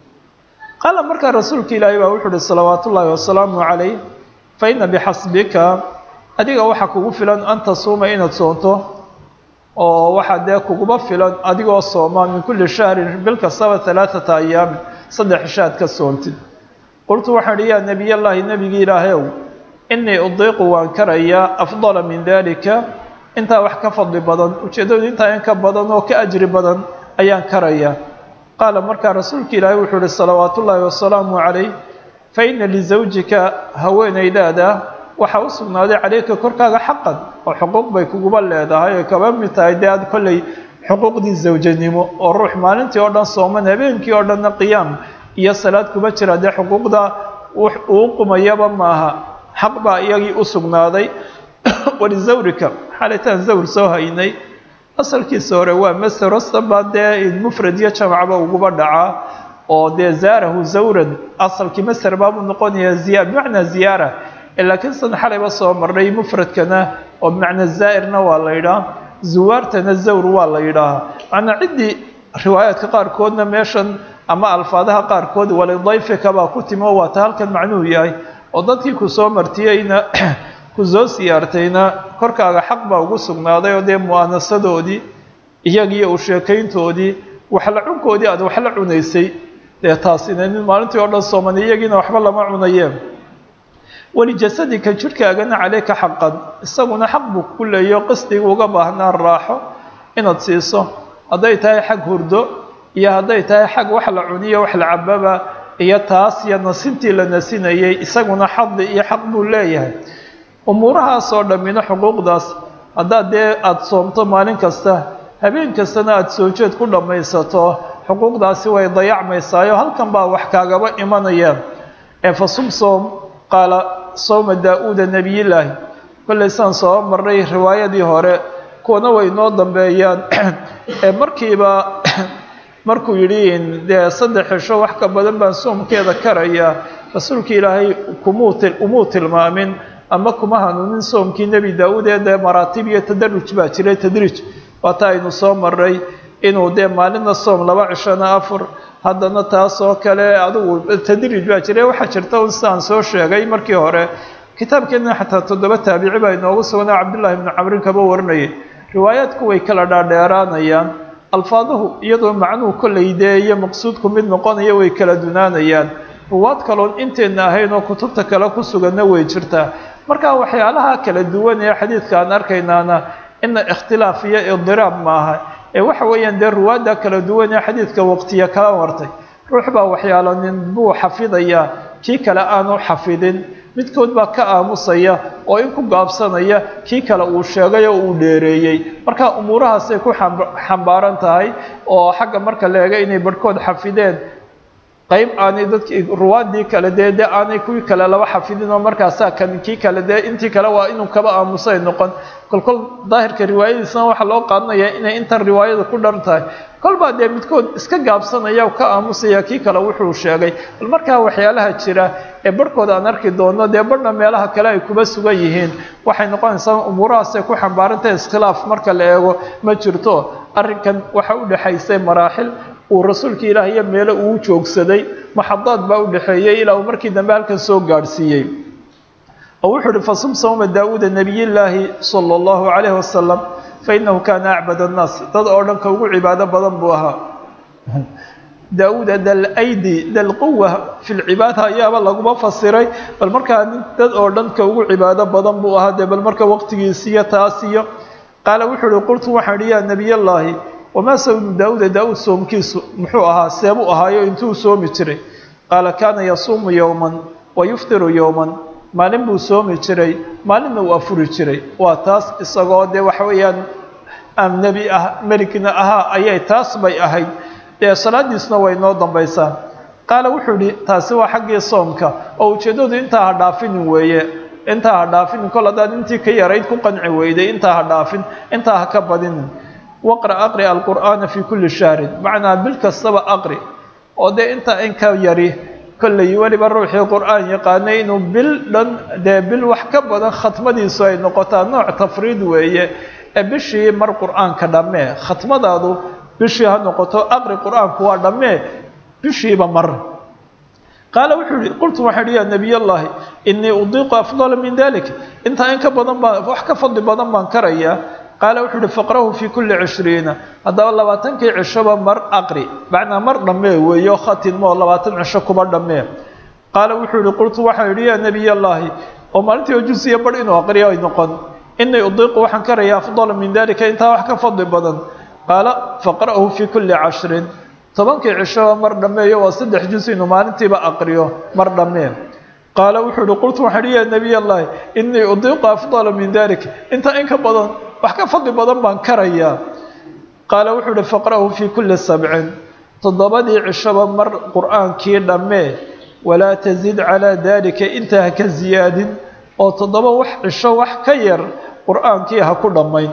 qaala markaa rasuulka ilaahay baa wuxuu uhi salawaatu ullaahi wasalaamu calayh fa ina bixasbika adiga waxaa kugu filan an tasuuma inaad soonto oo waxaa dee kuguba filan adigoo sooma min kulli shahrin bil kastaba alaaata ayaamin saddex ishaad ka soontid qultu waxaan ihi yaa nebiy allahi nebigii ilaahayow inii udiiqu waan karayaa afdala min dalika intaa wax ka fadli badan ujeeddadu intaa in ka badan oo ka ajri badan ayaan karayaa qaala markaa rasuulka ilaahay wuxuu ihi salawaatu ullaahi wasalaamu calayh fa ina lisawjika haweenaydaada waxaa u sugnaaday calayka korkaaga xaqan oo xuquuq bay kuguba leedahay oy kaba mid tahay dee aad kolley xuquuqdii zawjanimo oo ruux maalintii oo dhan sooman habeenkii oo dhanna qiyaam iyo salaad kuma jira dee xuquuqda uu qumayaba maaha xaq baa iyagii u sugnaaday walizawrika xaalitaan zawr soo haynay asalkiisa hore waa master ostaba dee mufrad iyo jamacba uguba dhacaa oo dee zaarahu zawran asalkii master baabuu noqonayaa ziya bimacnaa ziyaara laakiin san xalayba soo marnay mufradkana oo bimacnaa zaa'irna waa la yidhaah zuwaartana zawr waa la yidhaahaa macnaa ciddii riwaayaadka qaarkoodna meeshan ama alfaadaha qaarkood walidayfika baa ku timi oo waata halkan macnuhu yahay oo dadkii ku soo martiyeyna ku soo siyaartayna korkaaga xaq baa ugu sugnaaday oo dee mu'aanasadoodii iyagiiyo u sheekayntoodii waxla cunkoodii aad waxla cunaysay dee taasina nin maalintii oo dhan sooman iyagiina waxba lama cunayeen welijasadika jidhkaagana caleyka xaqan isaguna xaq buu ku leeyo qisdiga uga baahnaa raaxo inaad siiso hadday tahay xag hurdo iyo hadday tahay xag wax la cuniyo wax la cababa iyo taas iyo nasintii la nasinayay isaguna xadi iyo xaq buu leeyahay umuurahaasoo dhammina xuquuqdaas haddaad dee aada soomto maalin kasta habeen kastana aada soo jeed ku dhammaysato xuquuqdaasi way dayacmaysaayo halkan baa wax kaagaba imanayaan ee fa sum soom qaala sowma daa-uuda nebiyillaahi kollay saan soo marnay riwaayadii hore kuwana way noo dambeeyaan ee markiiba markuu yidhi dee saddex xisho wax ka badan baan soomkeeda karayaa rasuulka ilaahay kumuu umuu tilmaamin ama kuma hanuunin soomkii nebi daa-uud ee dee maraatib iyo tadaruj baa jiray tadriij waata aynu soo marray inuu dee maalinna soom laba cishona afur haddana taasoo kale adigu tadriij baa jiray waxaa jirta un sidaan soo sheegay markii hore kitaabkeena xataa toddoba taabici baa inoogu sugnaa cabdullaahi ibnu camrin kaba warinayay riwaayaadku way kala dhaadheeraanayaan alfaaduhu iyadoo macnuhu kollay dee iyo maqsuudku mid noqonaya way kala dunaanayaan ruwaad kaloon inteenna ahayn oo kutubta kale ku suganna way jirtaa marka waxyaalaha kala duwan ee xadiidka aan arkaynaana ina ikhtilaaf iyo idiraab maaha ee waxa weeyaan dee ruwaadda kala duwan ee xadiidka waqtiya kala wartay ruux baa waxyaalo nin buu xafidayaa kii kale aanu xafidin midkood baa ka aamusaya oo in ku gaabsanaya kii kale uu sheegay oo uu dheereeyey marka umuurahaasay ku xambaaran tahay oo xagga marka la eega inay barhkood xafideen qayb aanay dadki ruwaadii kale dee dee aanay kuwii kale laba xafidin oo markaasaa kan kii kale dee intii kale waa inuu kaba aamusay noqon kolkol daahirka riwaayadiisna waxaa loo qaadanayaa inay intan riwaayada ku dhan tahay kolbaa dee midkood iska gaabsanaya ka aamusaya kii kale wuxuu sheegay bal markaa waxyaalaha jira ee barhkood aan arki doono dee barhna meelaha kale ay kuba sugan yihiin waxay noqonaysaa umuurahaasay ku xambaarantahay iskhilaaf marka la eego ma jirto arrinkan waxa u dhexaysay maraaxil uu rasuulka ilaah iyo meelo uu joogsaday maxadaad baa u dhexeeyey ilaa uu markii dambe halkan soo gaadhsiiyey oo wuxuu uhi fasum sawma daawuuda nebiyillaahi sala allahu calayhi wasalam fainahu kaana acbad annaas dad oo dhan ka ugu cibaado badan buu ahaa daawuuda dal aydi dal quwa fi lcibaada ayaaba laguma fasiray bal markaa dad oo dhan ka ugu cibaado badan buu ahaa dee bal marka waqtigiisiyo taasiyo qaala wuxuu uhi qultu waxaan ihi yaa nebiyallaahi wamaa sawmu daawuuda daawuud soomkiisu muxuu ahaa seebuu ahaayo intuu soomi jiray qaala kaana yasuumu yowman wa yuftiru yowman maalin buu soomi jiray maalinna uu afuri jiray waa taas isagoo dee waxa weeyaan aan nebi ah meligna ahaa ayay taas bay ahayd dee salaadiisna way noo dambaysaa qaala wuxuu idhi taasi waa xaggii soomka oo ujeeddadu intaa ha dhaafinin weeye intaa ha dhaafinin kol haddaad intii ka yarayd ku qanci weyday intaa ha dhaafin intaa ha ka badinin waqra aqri alqur'aana fii kulli shahrin macnaa bil kastaba aqri oo dee intaa in ka yari kolley weliba ruuxii qur'aan yaqaanay inuu bil dhan dee bil wax ka badan khatmadiisu ay noqotaa nooc tafriid weeye ee bishii mar qur'aanka dhammee khatmadaadu bishii ha noqoto aqri qur'aanku waa dhammee bishiiba mar qaala wuxuu yihi qultu waxaan ihi yaa nebiy allahi inii udiiqu afdala min dalik intaa in ka badan baan wax ka fadli badan baan karayaa qaala wuxuu uhi faqrahu fii kulli cishriina haddaba labaatankii cishoba mar aqri macnaa mar dhammee weeyo khatinmoo labaatan cisho kuba dhammee qaala wuxuu yihi qultu waxaan idhi yaa nebiy allaahi oo maalintii ojusiya bar inuu aqriyo ay noqon inii udiiqu waxaan karayaa afdala min dalika intaa wax ka fadli badan qaala faqra'hu fii kulli cashrin tobankii cishoba mar dhammeeyo waa saddex jus inuu maalintiiba aqriyo mar dhammee qaala wuxuu ihi qultu waxaan idhi yaa nebiy allaahi inii udiiqu afdala min dalik intaa in ka badan wax ka fadli badan baan karayaa qaala wuxuu uhi faqra'hu fii kulli sabcin toddobadii cishoba mar qur'aankii dhammee walaa tazid calaa daalika intaa ha ka ziyaadin oo toddoba wax cisho wax ka yar qur'aankii ha ku dhammayn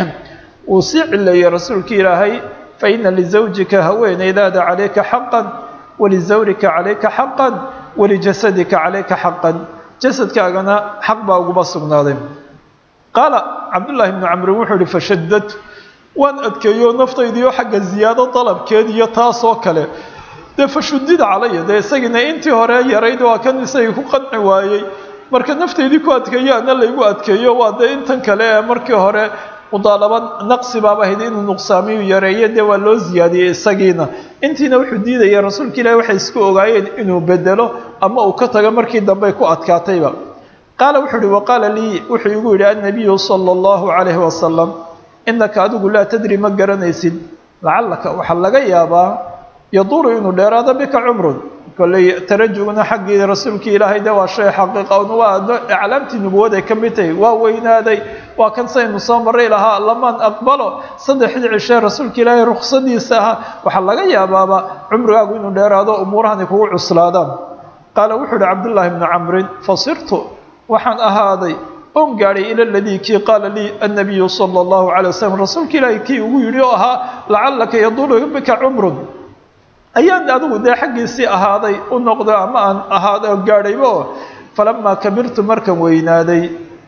wuu sii cileeyey rasuulkii ilaahay fa ina lisawjika haweenaydaada calayka xaqan walizawrika calayka xaqan walijasadika calayka xaqan jasadkaagana xaq baa uguma sugnaaday qaala cabdullaahi bnu camrin wuxuu ihi fashadad waan adkeeyo naftaydiio xagga ziyaado dalabkeed iyo taasoo kale dee fashudida calaya dee isagiina intii hore yarayd waa kan isagii ku qanci waayey marka naftaydii ku adkeeyo ana laygu adkeeyo waa dee intan kale ee markii hore mudaalaba naqsi baaba ahayd inuu nuqsaamiyu yareeyo dee waa loo ziyaadiyey isagiina intiina wuxuu diidaya rasuulka ilaahi waxay isku ogaayeen inuu bedelo ama uu ka tago markii dambe ku adkaatayba qaala wuxuu uhi waqaala lii wuxuu igu yidhi annabiyu sala allahu calayhi wasalam innaka adigu laa tadri ma garanaysid lacallaka waxaa laga yaabaa yaduuru inuu dheeraado bika cumrun kolley tarajugna xaggii rasuulkii ilaahay de waa shay xaqiiqa un waa aclaamtii nubuwaday ka mid tahay waa weynaaday waa kan saynu soo maray lahaa lamaan aqbalo saddexdii cishee rasuulka ilaahay ruksadiisa ahaa waxaa laga yaabaaba cumrigaagu inuu dheeraado umuurahani kugu cuslaadaan qaala wuxuu uhi cabdullaahi bnu camrin fasirtu waxaan ahaaday on gaadhay ila ladii kii qaala lii annabiyu sala allahu calay wasalam rasuulka ilaahay kii ugu yidhi oo ahaa lacallaka yaduulu bika cumrun ayaan adigu dee xaggiisii ahaaday u noqdo ama aan ahaaday oo gaadhaybo falamaa kabirtu markan weynaaday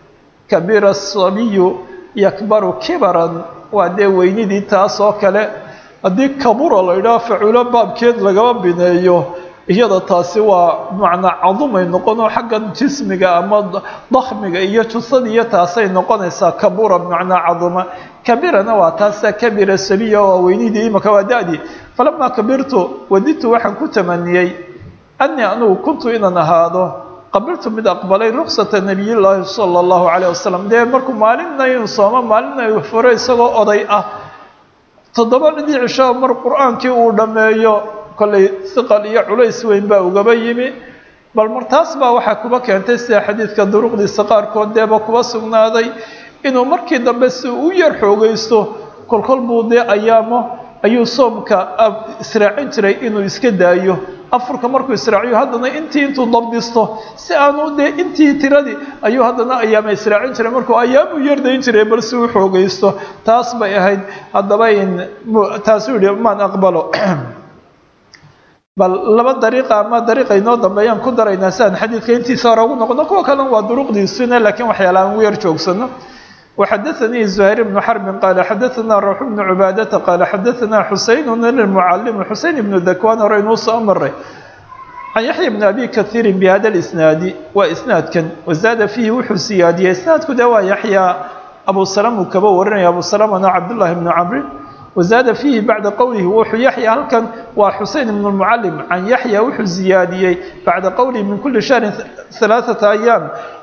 kabira asabiyu yakbaru kibaran waa dee weynidii taas oo kale haddii kabura la idhaha faculo baabkeed lagaba bineeyo iyada taasi waa macnaa cadumay noqonoo xaggan jismiga ama dakhmiga iyo jusadiiyo taasay noqonaysaa kabura macnaa caduma kabirana waa taasa kabira sabiya waa weynidii imaka waa da-dii falamaa kabirtu wadidtu waxaan ku tamaniyey anii anugu kuntu inaan ahaado qabiltu mid aqbalay ruksata nabiyillaahi sala allahu calayh wasalam dee markuu maalinna inuu soomo maalinna uu furo isagoo oday ah toddoba dhidii cisho mar qur-aankii uu dhammeeyo kollay hiqal iyo culays weyn baa ugaba yimi bal mar taas baa waxaa kuba keentay sida xadiidka duruqdiisa qaarkood deeba kuba sugnaaday inuu markii dambe si u yar xoogaysto kolkol buu dee ayaamo ayuu soomka israacin jiray inuu iska daayo afurka markuu israaciyo haddana intii intuu dabdisto si aanu dee intii tiradii ayuu haddana ayaama israacin jiray markuu ayaamuu yardayn jiray bal si u xoogaysto taas bay ahayd haddaba in taasuu yihi maan aqbalo bal laba dariiqa ama dariiqa inoo dambeeyaan ku daraynaa si aan xadiidka intiisa hore ugu noqono kuwa kalena waa duruqdiisuna laakiin waxyaala aan ugu yar joogsano وxdثnي زهير بن حرب qال xdثna روح بن عباadة qال xdثna xuseين المعلم xuseين بن ذكوان hore inuu soo maray عن يحيى بن أbي كثير بhda الإسناaد waa إسناadkan وزاad فيhi wuxuu siyaadiyey إسناadku de waa yaحyى أbو سلم uu kaba warinaya أbو سلمna cبداللahi بن cمر وزاad فيhi baعda qowlihi wuxuu yaحyى halkan waa xuseين بن المعلم عن yaحyى wuxuu ziyaadiyey baعda qowlihi min kuli شhهر ثaلاثة أيام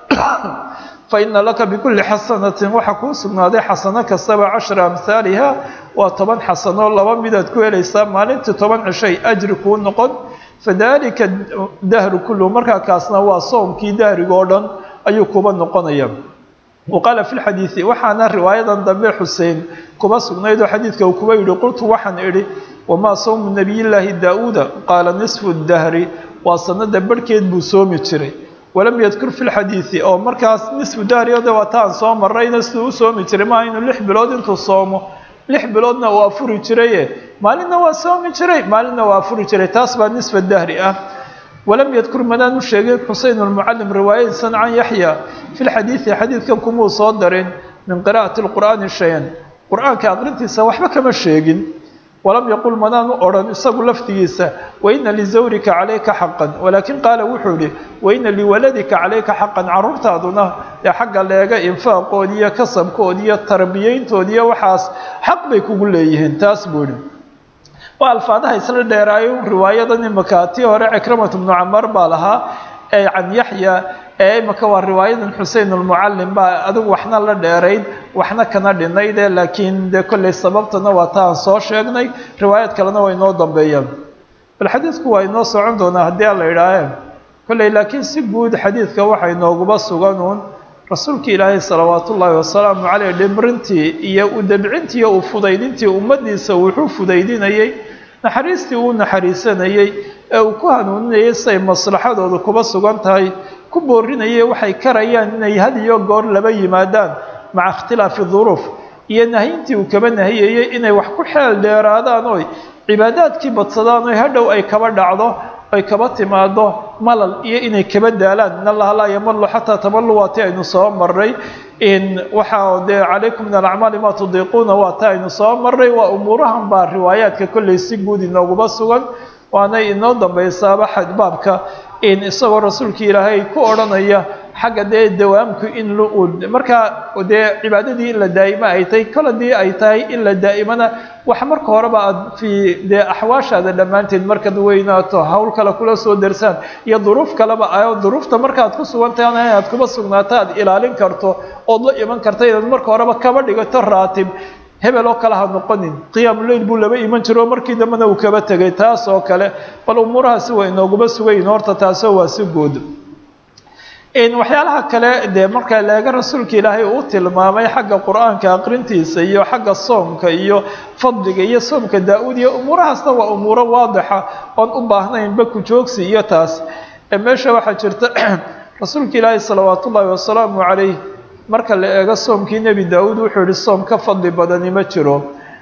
faina laka bikuli xasanatin waxaa kuu sugnaaday xasano kastaba cashra amhaaliha waa toban xasano laba midaad ku helaysaa maalintii toban cishay ajri kuu noqon fadalika dahru kulluhu markaa kaasna waa soomkii dahrigoo dhan ayuu kuba noqonaya wa qaala fi lxadiidi waxaana riwaayadan dambe xusein kuba sugnayd oo xadiidka uu kuba yidhi qultu waxaan idhi wamaa sawmu nabiyillaahi daa-uuda qaala nisfu dahri waa sanada barhkeed buu soomi jiray walam yadkur fi lxadiidi oo markaas nisfu dahriyode waa taan soo marayna siduu u soomi jiray maaha inuu lix bilood intuu soomo lix biloodna waa furi jiraye maalinna waa soomi jiray maalinna waa furi jiray taas baa nisfa dahri ah walam yadkur manaan u sheegay xusein almucalim riwaayadiisan can yaxya fi lxadiidi xadiidkan kumuu soo darin min qira'ati lqur'aani shay-an qur-aanka aqrintiisa waxba kama sheegin walam yaqul manaan u odhan isagu lafdigiisa waina lizawrika calayka xaqan walaakin qaala wuxuu yihi waina liwaladika calayka xaqan caruurtaaduna ee xagga leega infaaqood iyo kasabkood iyo tarbiyeyntood iyo waxaas xaq bay kugu leeyihiin taas buu yihi waa alfaadaha isla dheeraayo riwaayadan imaka tii hore cikramatu bnu camar baa lahaa ee can yaxya ee imaka waa riwaayadan xusein almucalim baa adigu waxna la dheerayd waxna kana dhinayde laakiin dee kollay sababtana waa ta aan soo sheegnay riwaayad kalena waa inoo dambeeyaan bal xadiidku waa inoo socon doonaa haddii aan la idhaahe kollay laakiin si guud xadiidka waxa inooguba suganuun rasuulka ilaahay salawaat ullaahi wasalaamu caleyh dhimrintii iyo u dabcintii iyo u fudaydintii ummaddiisa wuxuu fudaydinayey naxariistii uu naxariisanayey ee uu ku hanuuninayay siay maslaxadooda kuba sugan tahay ku boorinayay waxay karayaan inay had iyo goor laba yimaadaan maca ikhtilaafi duruuf iyo nahyintii uu kaba nahiyayey inay wax ku xeel dheeraadaan oy cibaadaadkii badsadaan oy hadhow ay kaba dhacdo ay kaba timaado malal iyo inay kaba daalaan in allaha laa yamalu xataa tamalu waa ti aynu soo maray in waxaa dee calaykum min alacmaali maa tudiiquuna waa ta aynu soo maray waa umuurahan baa riwaayaadka kollay si guud inooguba sugan waanay inoo dambaysaaba xadbaabka in isagoo rasuulka ilaahay ku odhanaya xagga dee dawaamku in markaa dee cibaadadii in la daa'imo ay tahay kol haddii ay tahay in la daa'imana wax marka horeba aad fii dee axwaashaada dhammaanteed markaad weynaato hawl kale kula soo darsaan iyo duruuf kaleba ayo duruufta markaad ku sugan tahayna inaad kuba sugnaato aad ilaalin karto ood la iman karta inaad marka horeba kaba dhigato raatib hebel oo kale ha noqonin qiyaamuleil buu laba iman jiro oo markii dambena uu kaba tegay taas oo kale bal umuurahaasi waa inooguba sugayin horta taasoo waa si guud waxyaalaha kale dee marka leega rasuulka ilaahay uu tilmaamay xagga qur-aanka aqrintiisa iyo xagga soomka iyo fadliga iyo soomka daa-uud iyo umuurahaasna waa umuuro waadixa oon u baahnaynba ku joogsi iyo taas meesha waxaa jirta rasuulka ilaahay salawaat ullaahi wasalaamu calayh marka la eego soomkii nebi daa-uud wuxuu yihi soom ka fadli badani ma jiro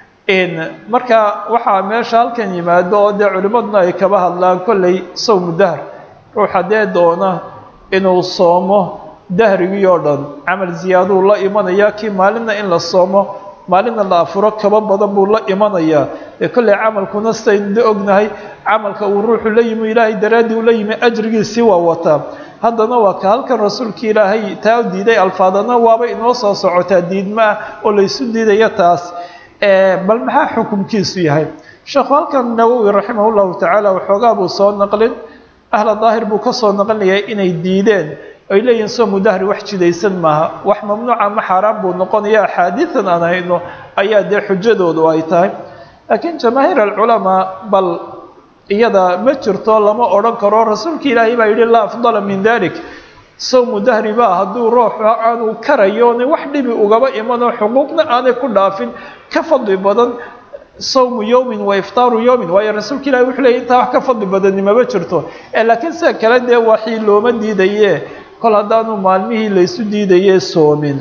marka waxaa meesha halkan yimaado oo dee culimmaduna ay kaba hadlaan kollay sowmu dahr ruuxa dee doona inuu soomo dahrigii oo dhan camal ziyaaduu la imanaya kii maalinna in la soomo maalinna la afuro kaba badan buu la imanayaa ee kollay camalkuna sidaynu da ognahay camalka uu ruuxu la yimi ilaahay daraaddii ula yimi ajrigiisii waa wataa haddana waa ka halkan rasuulka ilaahay taa diiday alfaadana waaba inoo soo socotaa diidma ah oo laysu diidaya taas bal maxaa xukumkiisu yahay sheekhu halkan nawowi raximah llahu tacaala waxoogaa buu soo naqlin ahla daahir buu kasoo naqlinayaa inay diideen ay leeyihin soomu dahri wax jidaysan maaha wax mamnuuca ma xaaraan buu noqonaya axaadiidan aan hayno ayaa dee xujadoodu ay tahay laakiin jamaahiir alculamaa bal iyada ma jirto lama odhan karo rasuulka ilaahay baa yidhi laa afdala min dalik sawmu dahri baa hadduu ruux aanu karayo ona wax dhibi ugaba imanoo xuquuqna aanay ku dhaafin ka fadli badan sawmu yowmin wa iftaaru yowmin waayo rasuulka ilahi wuxuu leeyay intaa wax ka fadli badani mama jirto laakiin sida kale dee waxii looma diidaye kol haddaanu maalmihii laysu diidaye soomin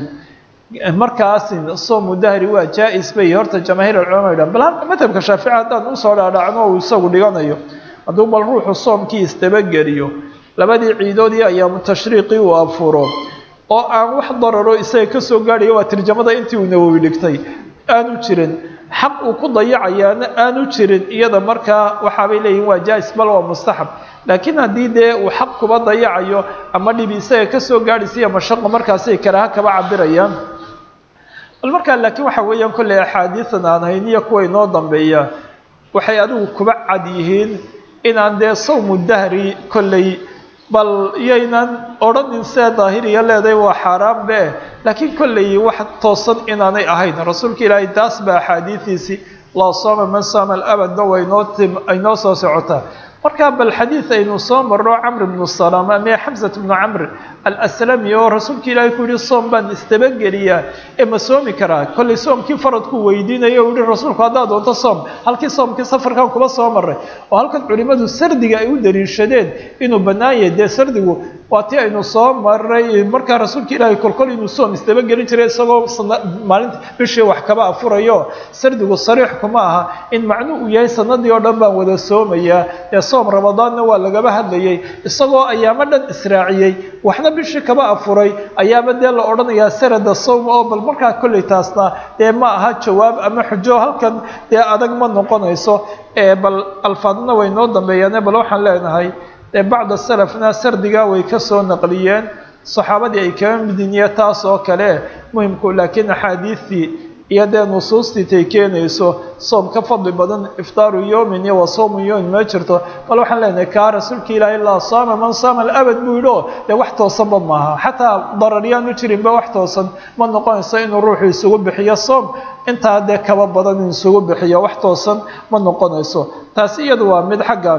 markaasin soomu dahri waa jaa-is bay horta jamaahiir alculama yidhahan bal madhabka shaafici haddaan usoo dhaadhacno uu isagu dhiganayo hadduu bal ruuxu soomkii istabageliyo labadii ciidood iyo ayaamu tashriiqii uu afuro oo aan wax dararo isaga kasoo gaadhayo waa tirjamada intii uu nawowi dhigtay aanu jirin xaq uu ku dayacayaana aanu jirin iyada markaa waxaabay leeyihin waa jaa-is bal waa mustaxab laakiin haddii dee uu xaq kuba dayacayo ama dhibi isaga kasoo gaadhaysiiyo mashaqo markaasay karaaha kaba cabirayaan bal markaa laakiin waxa weeyaan kolley axaadiidan aan hayn iyo kuwa inoo dambeeya waxay adigu kuba cad yihiin inaan dee sawmu dahri kolley bal iyaynan odhanin see daahiriya leedahay waa xaaraan be laakiin kolley wax toosan inaanay ahayn rasuulka ilaahay taas ba axaadiidiisii laa sooma man saama alabadna waynoo tim aynoo soo socotaa markaa bal xadiid aynu soo marno camr bnu salaam ame xamsat bnu camr alaslami oo rasuulka ilaahay ku yihi soom baan istabageliyaa ee ma soomi karaa kollay soomkii faradku weydiinayo u yihi rasuulku haddaad doonto soom halkii soomkii safarkan kuba soo maray oo halkan culimmadu sardiga ay u daliishadeen inuu bannaan yahay dee sardigu waa tii aynu soo maray markaa rasuulka ilaahay kolkol inuu soom isdabagelin jiray isagoo maalinta bishii wax kaba afurayo sardigu sariix kuma aha in macnu uu yahay sanadii oo dhan baan wada soomayaa ee soom ramadaanna waa lagaba hadlayay isagoo ayaamo dhan israaciyey waxna bishii kaba afuray ayaaba dee la odhanayaa sarada sawm oo bal markaa kolley taasna dee ma aha jawaab ama xujo halkan dee adag ma noqonayso bal alfaadna way noo dambeeyaane bal waxaan leenahay bacda salafna sardiga way kasoo naqliyeen saxaabadii ay kaga midiniye taas oo kale muhimku laakiin axaadiidtii iyo dee nusuustii tay keenayso soom ka fadli badan iftaaru yowmin iyo wa sawmu yowmin ma jirto bal waxaan leenahay kaa rasuulka ilaahay laa saama man saama alabad buu yidhi oo dee wax toosanba maaha xataa dararyaanu jirinba wax toosan ma noqonayso inuu ruuxu isugu bixiyo soom intaa dee kaba badan in isugu bixiyo wax toosan ma noqonayso taasi iyadu waa mid xaggan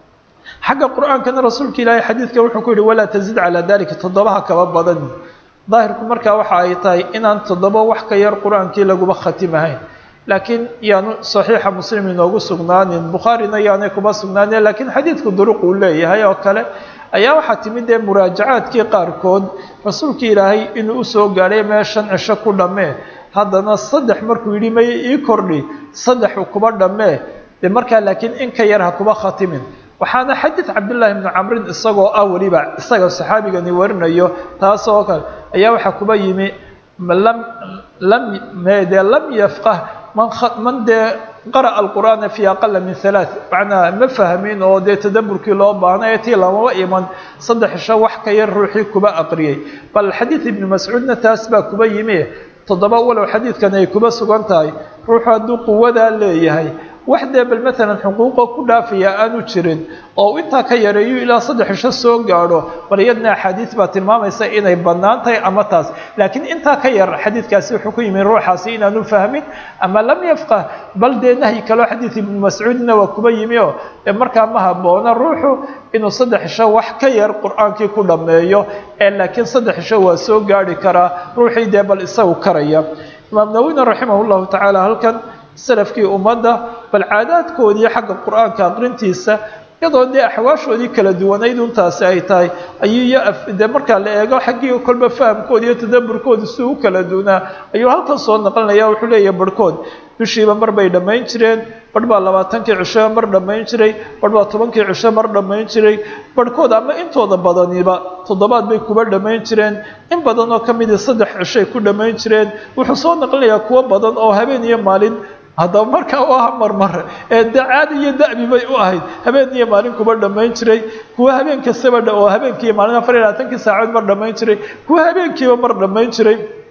xagga qur-aankana rasuulka ilaahay xadiidka wuxuu ku yihi walaa tazid calaa dalika toddobaha kaba badan daahirku markaa waxa ay tahay inaan toddoba wax ka yar qur-aankii laguba khatimahayn laakiin yaanu saxiixa muslim inoogu sugnaanin bukhaarina yaanay kuma sugnaanin laakiin xadiidku duruq uu leeyahay oo kale ayaa waxaa timid dee muraajacaadkii qaarkood rasuulka ilaahay inuu usoo gaadhay mee shan cisho ku dhammee haddana saddex markuu yidhi may ii kordhi saddexu kuba dhammee dee markaa laakiin in ka yar ha kuba khatimin waxaana xadiid cabdillaahi bnu camrin isagoo ah weliba isaga saxaabigani warinayo taas oo kale ayaa waxaa kuba yimi lam lam dee lam yafqah man man dee qara'a alqur'aana fi aqala min halaath macnaa ma fahmin oo dee tadaburkii loo baahnay tii lamaba iman saddex isho wax ka yar ruuxii kuba aqriyay bal xadiid ibnu mascuudna taas baa kuba yimi toddoba walow xadiidkan ay kuba sugan tahay ruuxu hadduu quwadaa leeyahay wax dee bal maalan xuquuqo ku dhaafaya aanu jirin oo intaa ka yareeyo ilaa saddex isho soo gaadho bal iyadna axaadiis baa tilmaamaysa inay bannaan tahay ama taas laakiin intaa ka yar xadiidkaasi wuxuu ku yimi ruuxaasi inaanu fahmin ama lam yafqah bal dee nahyi kaloo xadiid ibnu mascuudna waa kuba yimi oo markaa ma haboona ruuxu inuu saddex isho wax ka yar qur-aankii ku dhammeeyo ee laakiin saddex isho waa soo gaadhi karaa ruuxii dee bal isagu karaya imaam nawina raximah llahu tacaala halkan salafkii ummadda bal caadaadkoodii xagga qur-aanka aqrintiisa iyadoo dee axwaashoodii kala duwanayd untaasi ay tahay ayuu dee markaa la eego xaggii kolba fahamkooda iyo tadaburkooda si u kala duunaa ayuu halkan soo naqlinaya wuxuu leeyahay barhkood bishiiba mar bay dhammayn jireen barh baa labaatankii cisho mar dhammayn jiray barh baa tobankii cisho mar dhammayn jiray barhkood ama intooda badaniba toddobaad bay kuba dhammayn jireen in badan oo ka midii saddex cishay ku dhammayn jireen wuxuu soo naqlinayaa kuwo badan oo habeen iyo maalin haddaba markaa u aha marmar ee de caadi iyo da'bi bay u ahayd habeen iyo maalin kuba dhammayn jiray kuwa habeen kastaba oo habeenkiiyo maalin afar iyo labaatankii saacood mar dhammayn jiray kuwa habeenkiiba mar dhammayn jiray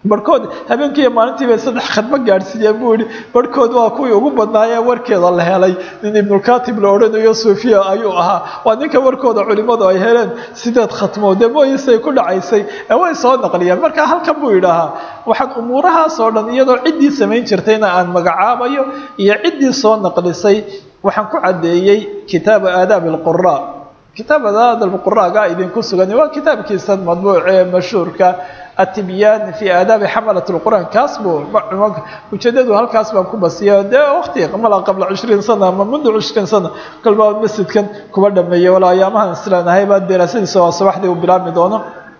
barhkood habeenkiiiyo maalintii bay saddex khadmo gaadhsiiyeen buu yihi barhkood waa kuwii ugu badnaayee warkeeda la helay nin ibnulkatib la odhanayo suufiya ayuu ahaa waa ninka warkooda culimmadu ay heleen sideed khatmood dee mooyisay ku dhacaysay ee way soo naqliyeen marka halkan buu yidhaahaa waxaan umuurahaas oo dhan iyadoo ciddii samayn jirtayna aan magacaabayo iyo ciddii soo naqlisay waxaan ku caddeeyey kitaaba aadaab alqura kitaab aadaab alquraaga idinku sugan waa kitaabkiisan madbuuc ee mashhuurka atibyan fi aadaabi xamalat lqur'aan kaas buu ujeedadu halkaas baan ku basiya dee waqti mala qabla cishriin sana ama mundu cishriin sana kolbaa masjidkan kuba dhameeyey wala ayaamahan isleenahay baa daraasadiisa waa subaxdii uu bilaabmi doono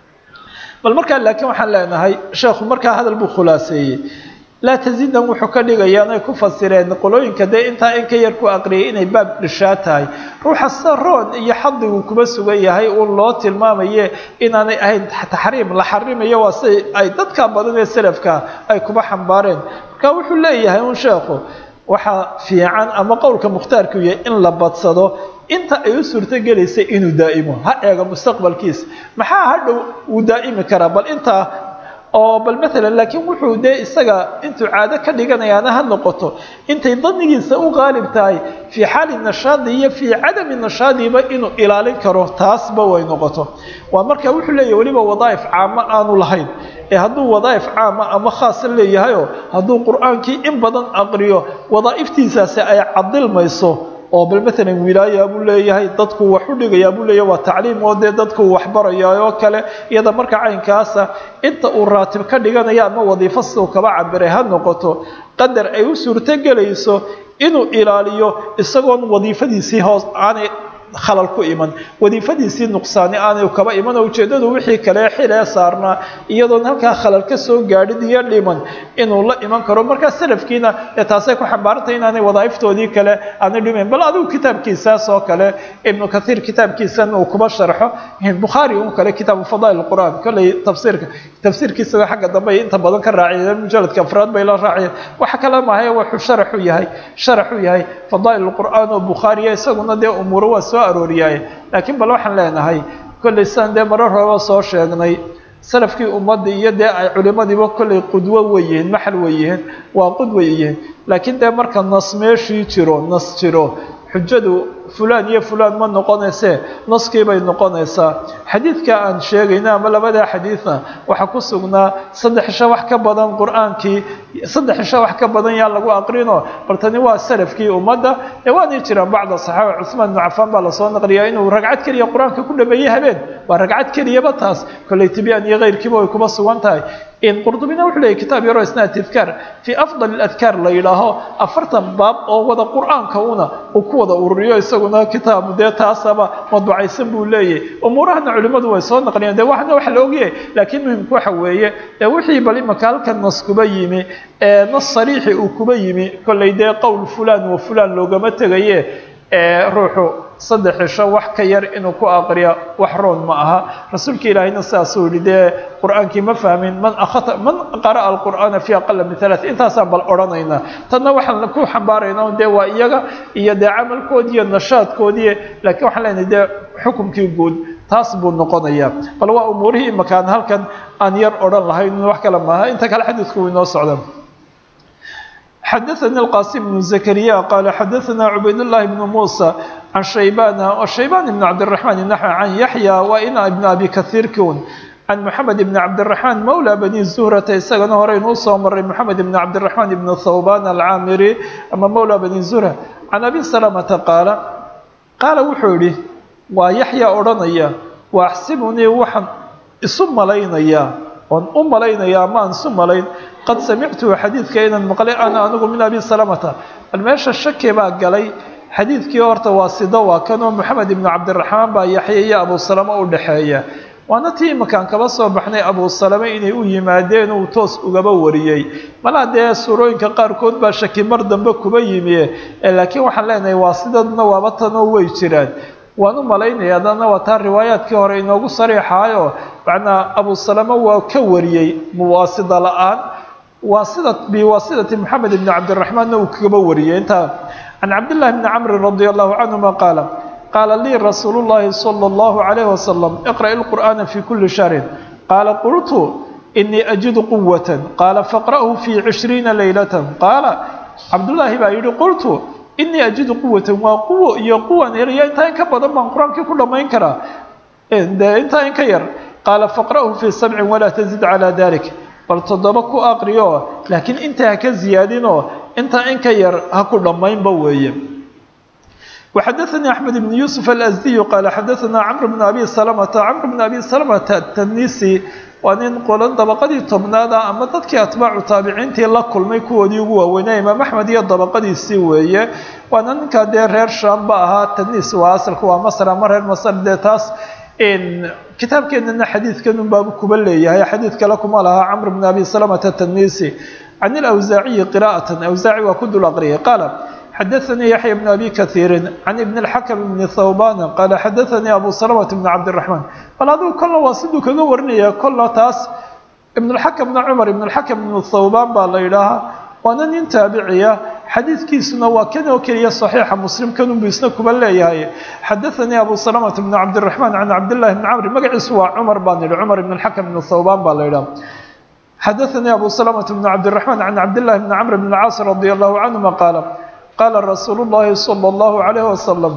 bal markaa laakiin waxaan leenahay sheekhu markaa hadal buu khulaaseeyey laa taziidan wuxuu ka dhigayaa inay ku fasireen qolooyinka dee intaa in ka yar ku aqriyay inay baab dhishaa tahay ruuxa saroon iyo xadigu kuma sugan yahay uun loo tilmaamaye inaanay ahayn taxriim la xarimayo waa si ay dadka badan ee salafka ay kuba xambaareen marka wuxuu leeyahay un sheekhu waxaa fiican ama qowlka mukhtaarku yahay in la badsado inta ay u suurtogelaysay inuu daa'imo ha eego mustaqbalkiisa maxaa hadhow uu daa'imi karaa bal intaa oo bal maalan laakiin wuxuu dee isaga intuu caado ka dhiganayaana ha noqoto intay danigiisa u qaalib tahay fii xaali nashaadi iyo fii cadami nashaadiba inuu ilaalin karo taasba way noqoto waa marka wuxuu leeyahy weliba wadaaif caamo aanu lahayn ee hadduu wadaaif caama ama khaasa leeyahayoo hadduu qur-aankii in badan aqriyo wadaa'iftiisaasi ay cadilmayso oo bal maalan wilaaya buu leeyahay dadku wax u dhigayaa buu leeyahay waa tacliim oo dee dadku waxbaraya oo kale iyada marka caynkaasa inta uu raatib ka dhiganaya ama wadiifo siduu kaba cabiray ha noqoto qadar ay u suurtogelayso inuu ilaaliyo isagoon wadiifadiisii hoos aanay khalal ku iman wadiifadiisii nuqsaani aanay kaba iman oo ujeeddadu wixii kale xilee saarnaa iyadoon halkaa khalal ka soo gaadhin iyo dhiman inuu la iman karo markaa salafkiina ee taasay ku xambaarantay inaanay wadaa'iftoodii kale aanay dhimayn bal adigu kitaabkiisaas oo kale ibnu kathiir kitaabkiisan uu kuba sharxo bukhaari un kale kitaabu fadaa'il qur'aan kolley tafsiirka tafsiirkiisa xagga dambe ay inta badan ka raaciyeen mujaladka afraad bay la raaciyeen waxa kale maahay wuxuu sharaxu yahay sharaxu yahay fadaa'il qur'aan oo bukhaariya isaguna dee umuuro waa soo arooriyaaye laakiin bal waxaan leenahay kolley sidaan dee marar horeba soo sheegnay salafkii ummadda iyo dee ay culimadiiba kolley qudwo way yihiin maxal way yihiin waa qudway yihiin laakiin dee marka nas meeshii jiro nas jiro xujadu fulaan iyo fulaan ma noqonaysee naskii bay noqonaysaa xadiidka aan sheegayna ama labadaa xadiidna waxaa ku sugnaa saddex isha wax ka badan qur-aankii saddex isha wax ka badan yaa lagu aqrino bal tani waa salafkii ummadda ee waanay jiraan bacda saxaaba cuثmaan ibnu cafaan baa lasoo naqliyaa inuu ragcad keliya qur-aanka ku dhameeyey habeen waa ragcad keliyaba taas kolley tibyaan iyo keyrkiiba way kuma sugan tahay in qurdubina wuxuu leeyay kitaab yaroo isna adkaar fii afdal adkaar la yidhaaho afartan baab oo wada qur-aanka una uu ku wada ururiyo isaguna kitaabu dee taasaba madbucaysan buu leeyahy umuurahana culimmadu way soo naqliyeen dee waxna wax la ogyahay laakiin muhimku waxa weeye ee wixii bal imaka halkan nas kuba yimi ee nas sariixi uu kuba yimi kolley dee qowl fulaan wa fulaan loogama tegaye ee ruuxu saddex cisho wax ka yar inuu ku aqriya wax roon ma aha rasuulka ilaahayna sidaasuu yihi dee qur-aankii ma fahmin man akhata man qara'a alqur'aana fi aqala min halaath intaasaan bal odhanaynaa tanna waxaan ku xambaaraynaa dee waa iyaga iyo dee camalkoodii iyo nashaadkoodii laakiin waxaan leenahay dee xukumkii guud taas buu noqonayaa bal waa umuurihii imakaan halkan aan yar odhan lahayn wax kale maaha inta kale xadiidku wuu inoo socda xadaثnي الqاsim بن زكريا qال xadaثna عubayd اللhi بن موسى عن شhaybاn وشhaybاn بن cabدالرحمن نحو عن يحيى وإn بن أbي kaثيir kun عن محamed بن cabدالرحمن mولى بني زهرة isagana horeynuu soo maray محamed بن cabدالرحمن بن ثوبان الcاamري ama mولى بني زهرة عن أbي سلمةa qاaل qaala wuxuu yihi waa yaحyى odhanaya وأxsibnii waxaan isu malaynayaa oon u malaynaya ama aan isu malayn qad samictuhu xadiidka inaan maqlay ana anigu min abi salamata bal meesha shaki baa galay xadiidkii horta waa sido waa kanoo moxamed ibnu cabdiraxmaan baa yaxya iyo abu salame u dhexeeya waana tii imakaan kaba soo baxnay abu salame inay u yimaadeen uu toos ugaba wariyey malaa dee suurooyinka qaarkood baa shaki mar dambe kuba yimi laakiin waxaan leenahay waa sidadna waaba tanoo way jiraan waan u malaynaya adana waa taa riwaayaadkii hore inoogu sariixaayo macnaa abu salame waa ka wariyey muwaasida la-aan waasida biwaasidati moxamed ibni cabdiraxmaanna uu kaba wariyey intaa can cabdillahi bni camrin radia allahu canhuma qaala qaala lii rasuulu llahi sala allahu calayhi wasalam iqra'i lqur'aana fi kuli shahrin qaala qultu inii ajidu quwata qaala faqra'hu fii cishriina leylata qaala cabdullaahi baa yidhi qultu inii ajidu quwatan waa quwo iyo quwan eraya intaa in ka badan baan qur-aankii ku dhammayn karaa de intaa in ka yar qaala faqra'hu fii sabcin walaa tazid calaa dalik bal toddoba ku aqriyo laakiin intaa ha ka ziyaadinoo intaa in ka yar ha ku dhammaynba weeye وxdثnي أحمد بن يوسف الأزدي qال xdثna cمر بن أbي سلمة cمر بن أbي سلمة التنisi waa nin qolan dabaqadii tobnaada ama dadkii atbaacu taabiciintii la kulmay kuwoodii ugu waaweynaa imaam axmed iyo dabaqadiisii weeye waana ninkaa dee reer shaamba ahaa tanis waa asalka waa masr ama reer masr dee taas kitaabkeenana xadiidkan un baabu kuba leeyahay xadiid kale kuma lahaa cمر بن أbي سلمة التنisi can الأwزaaciyi qراءة أwزaaci waa ku dul aqriyay qaal xdثnي يحyى بن أbي kaثيiri عن بن الحkم بن ثوbاn qال xdثnي أbو سلمة بن cabدالرحمن bal adigu kolna waa siduu kaga warinaya kolna taas iبن الحkم بن cmر iبن الحkم بن ثوbاn baa la yidhaahaa waana nin taabiciya xadiidkiisuna waa kan oo keliya صaحيixa mslim kanunbu isna kuba leeyahay xadaثnي أbو سلمة بن cabدالرحمن عن cabdاللahi بن cمر magaciisu waa cmر baan yihi cmر بن الحkم بن ثوbاn baa la yidhaha xadaثnي أbو سلمة بن cabدالرحمن عن cabdاللahi بن cمر بن الcاaص رضي الله عنهma qاaل qaala rasuulu llaahi sala allahu calayhi wasalam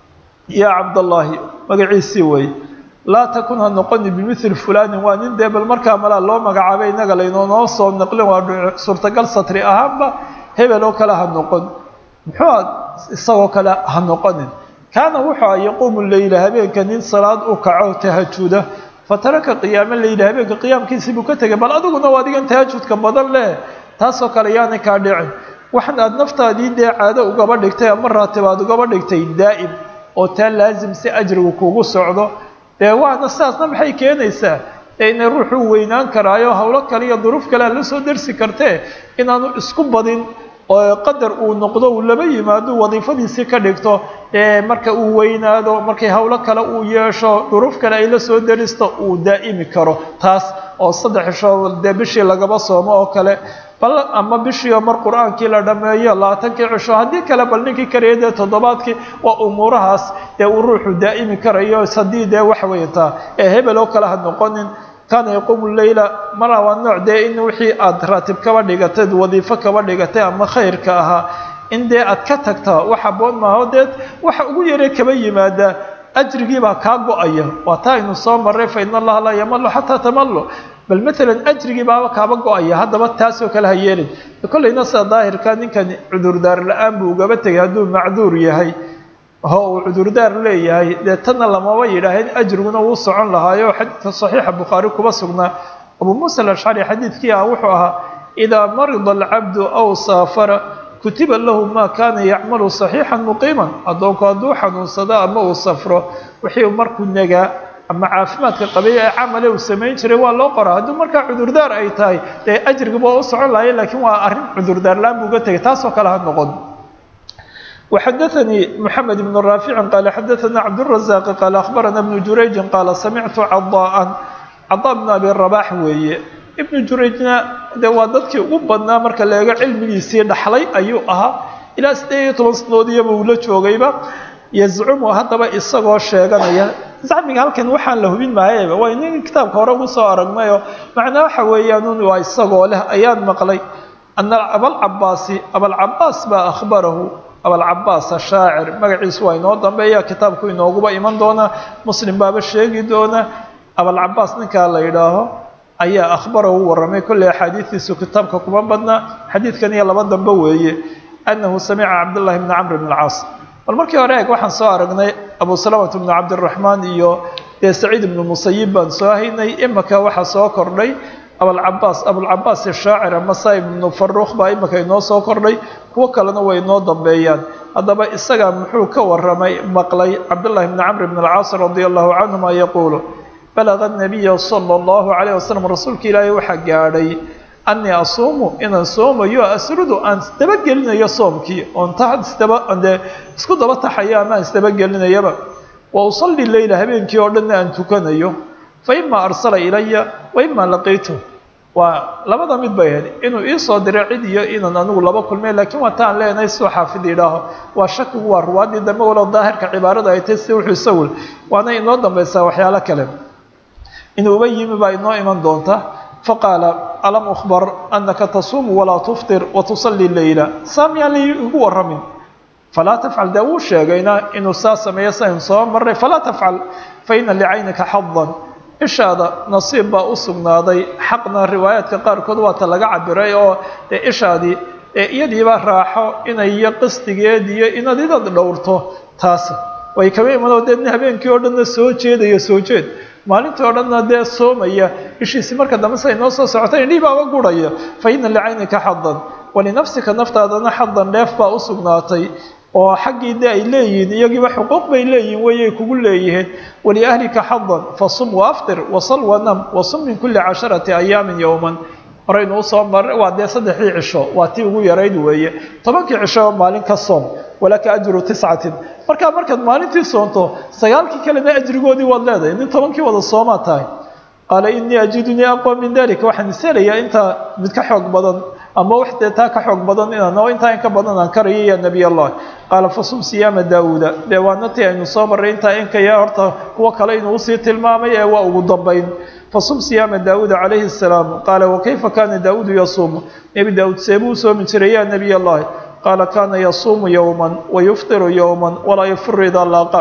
yaa cabdallaahi magaciisii wey laa takun ha noqoni bimithli fulaanin waa nin dee bal markaa malaa loo magacaabay innaga laynoonoo soo naqlin waa suurtagal satri ahaanba hebel oo kale ha noqon muxuu isagoo kale ha noqonin kaana wuxuu a yaquumu leyla habeenka nin salaad u kaco tahajuda fataraka qiyaama leyla habeenka qiyaamkiisii buu ka tegay bal adiguna waa adigan tahajudka badan leh taasoo kale yaanay kaa dhicin waxan aada naftaadii dee caado ugaba dhigtay ama raatib aad ugaba dhigtay daa'im oo taa laasim si ajrigu kugu socdo dee waana sidaasna maxay keenaysaa ee inay ruuxuu weynaan karaayo howlo kale iyo duruuf kale aad la soo dersi kartee inaanu isku badin oo qadar uu noqdo uu laba yimaado wadiifadiisii ka dhigto ee marka uu weynaado markay howlo kale uu yeesho duruuf kale ay la soo deristo uu daa'imi karo taas oo saddex isho dee bishii lagaba soomo oo kale bal ama bishiio mar qur-aankii la dhammeeyo labaatankii cisho haddii kale bal ninkii karaya dee toddobaadkii waa umuurahaas dee uu ruuxu daa'imi karayo haddii dee wax weyntaa ee hebel oo kale ha noqonin kaana yaquumu leyla mara waa nooc dee in wixii aada raatib kaba dhigatay wadiifo kaba dhigatay ama khayrka ahaa in dee aad ka tagta wax aboon maaho dee waxa ugu yaree kaba yimaada ajrigiibaa kaa go-aya waa taa aynu soo maray fa in allaha laa yamalu xataa tamallu bal maalan ajrigii baaba kaaba go-aya haddaba taasoo kale ha yeelin kollayna sida daahirka ninkan cudurdaar la-aan buu ugaba tegay hadduu macduur yahay oo uu cudurdaar leeyahay dee tanna lamaba yidhaaheen ajriguna wuu socon lahaayo xadiidka saxiixa bukhaari kuba sugnaa abuu muusa alashcari xadiidkii ah wuxuu ahaa idaa marida alcabdu aw saafara kutiba lahu maa kaana yacmalu saxiixan muqiiman addoonku hadduu xanuunsado ama uu safro wixii markuu negaa ama caafimaadka qabay ee camale uu samayn jiray waa loo qoraa hadduu markaa cudurdaar ay tahay dee ajrigiba waa u socon lahaya laakiin waa arrin cudurdaar la-aan buu uga tegay taasoo kale ha noqon وxdثnي محمد بن رافع qال xdثna cبدالرزاq qال أخبرna بن جurayج qال سمعت cضاء cضاء بن أbي رباح weeye iبن jurayجna de waa dadkii ugu badnaa marka la eego cilmigiisii dhaxlay ayuu ahaa ilaa sideed iyo toban sanadoodiyaba uu la joogayba yazcumu haddaba isagoo sheeganaya zacmiga halkan waxaan la hubin maayaba waa inin kitaabka hore ugu soo aragnayo macnaa waxa weeyaan waa isagoo leh ayaan maqlay ana abalcabaasi abalcabaas baa akhbarahu abalcabaas ashaacir magaciisu waa inoo dambeeya kitaabku inooguba iman doona muslim baaba sheegi doona abalcabaas ninkaa la yidhaaho ayaa akhbarahu warramay kolley axaadiidiisu kitaabka kuma badna xadiidkan iyo laba dambe weeye annahu samica cabdullahi bni camr bn alcaas bal markii hore eeg waxaan soo aragnay abu salamata bnu cabdiraxmaan iyo dee saciid ibnu musayib baan soo haynay imaka waxaa soo kordhay abalcabaas abulcabaas shaacir ama saib ibnu faruuq baa imaka inoo soo kordhay kuwo kalena way inoo dambeeyaan haddaba isagaa muxuu ka waramay maqlay cabdullahi bni camr bn alcaas radia allahu canhuma yaquulu balaga nabiya sala allahu calayh wasalam rasuulka ilaahay waxaa gaadhay anii asuumu inaan soomayo asrudu aan isdabagelinayo soomkii oon tadee isku daba taxayo ama aan isdabagelinayaba wa usalli leyla habeenkii oo dhanna aan tukanayo fa imaa arsala ilaya wa imaa laqiitu waa labada mid bay ahayd inuu iisoo diray cid iyo inaan anigu laba kulmay laakiin waa taan leenahay soo xaafid idhaaho waa shakigu waa ruwaadii dambe walow daahirka cibaarada ay tahy si wuxuu isawil waana inoo dambaysaa waxyaalo kale inuuba yimi baa inoo iman doonta faqaala alam أخbar أnaka tasuum walaa tufطir watusali leyla saamyaan liigu waramin falaa tafcal dee wuu sheegayna inuu saa sameeyo sayn soo maray falaa tafcal faina licaynika xadan ishaada nasiib baa u sugnaaday xaqna riwaayaadka qaarkood waata laga cabiray oo dee ishaadii ee iyadiiba raaxo inay iyo qasdigeed iyo inaad idad dhowrto taas way kaba imanoo dee habeenkii oo dhanna soo jeedaya soo jeed maalintii oo dhanna dee soomaya ishiisi marka dambe say noo soo socota indhii baaba gurhaya fa ina licaynika xadan walinafsika naftaadana xadan dheef baa u sugnaatay oo xaggii de ay leeyihiin iyagiiba xuquuq bay leeyihin wayay kugu leeyihiin waliahlika xadan fasum waaftir wasal wanam wasum min kuli casharati ayaamin yowman horaynu usoo mar waa dee saddexdii cisho waa tii ugu yarayd weeye tobankii cisho maalin ka soom walaka ajru tiscatin markaa markaad maalintii soonto sagaalkii kalena ajrigoodii waad leedahay nin tobankii wada soomaa tahay qaala inii ajidunii aqwa min dalika waxaan iselayaa intaa mid ka xoog badan ama wax dee taa ka xoog badan inaan oo intaa in ka badan aan karayo ya nebiy allah qaala fasum siyaama daawuuda dee waana tii aynu soo marray intaa inkaya horta kuwo kale inuu usii tilmaamay ee waa ugu dambayn fasum siyaama daawuuda calayhi salaam qaala wakayfa kaana daawuudu yasuumu nebi daawuud seebuu u soomi jiray ya nebiy allahi qaala kaana yasuumu yowman wayuftiru yowman walaa yafiru idaa laaqa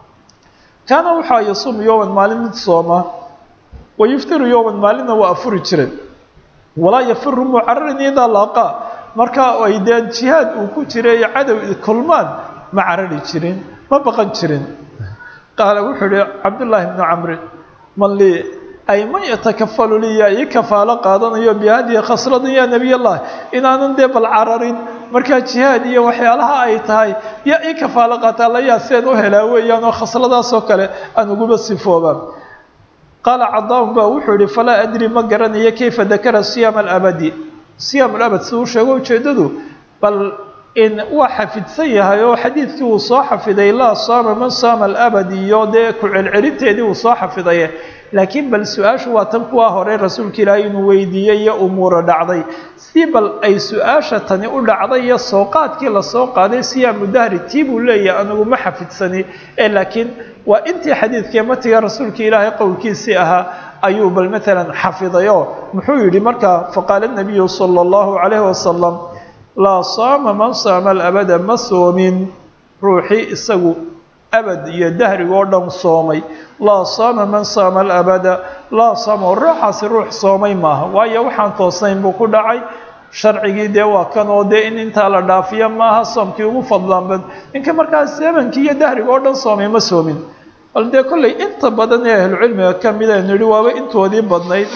kaana waxaa yasuumu yowman maalin mid sooma wayuftiru yowman maalinna waa afuri jiray walaa yafiru mucararin idaa laaqa marka ay dee jihaad uu ku jiray cadow kulmaan ma carari jirin ma baqan jirin qaala wuxuu ihi cabdullaahi bnu camrin man lii ay man yatakafalu lii yaa ii kafaalo qaadanayo bihadihi khasladan yaa nebiy allah inaanan dee bal cararin markaa jihaad iyo waxyaalaha ay tahay yaa ii kafaalo qaataa la yaa seen u helaa weeyaan oo khasladaasoo kale aan uguba sifoobaan qaala cadaaun baa wuxuu yihi falaa adri ma garanayo kayfa dakara siyaama alabadi siyaam alabad siduu sheego ujeeddadu bal in waa xafidsan yahay oo xadiidkii uu soo xafiday laa saama man saama alabad iyo dee ku celcelinteedii uu soo xafidaye laakiin bal su-aashu waa tan kuwaa hore rasuulka ilaahay inuu weydiiyey iyo umuura dhacday si bal ay su-aasha tani u dhacday iyo sooqaadkii lasoo qaaday siyaamu dahri tii buu leeyahay anigu ma xafidsani ee laakiin waa intii xadiidkii matiga rasuulka ilaahay qowlkiisii ahaa ayuu bal maalan xafidayoo muxuu yidhi markaa faqaala nabiyu sala allahu calayhi wasalam laa saama man saama alabada ma soomin ruuxii isagu abad iyo dahrigoo dhan soomay laa saama man saama alabada laa saama ruuxaasi ruux soomay maaha waayo waxaan toosnayn buu ku dhacay sharcigii dee waa kan oo dee in intaa la dhaafiya maaha soomkii ugu fadlaanbad ninka markaas zamankii iyo dahriga oo dhan soomay ma soomin bal dee kollay inta badan ee ahlucilmiga ka mid aynu idhi waaba intoodii badnayd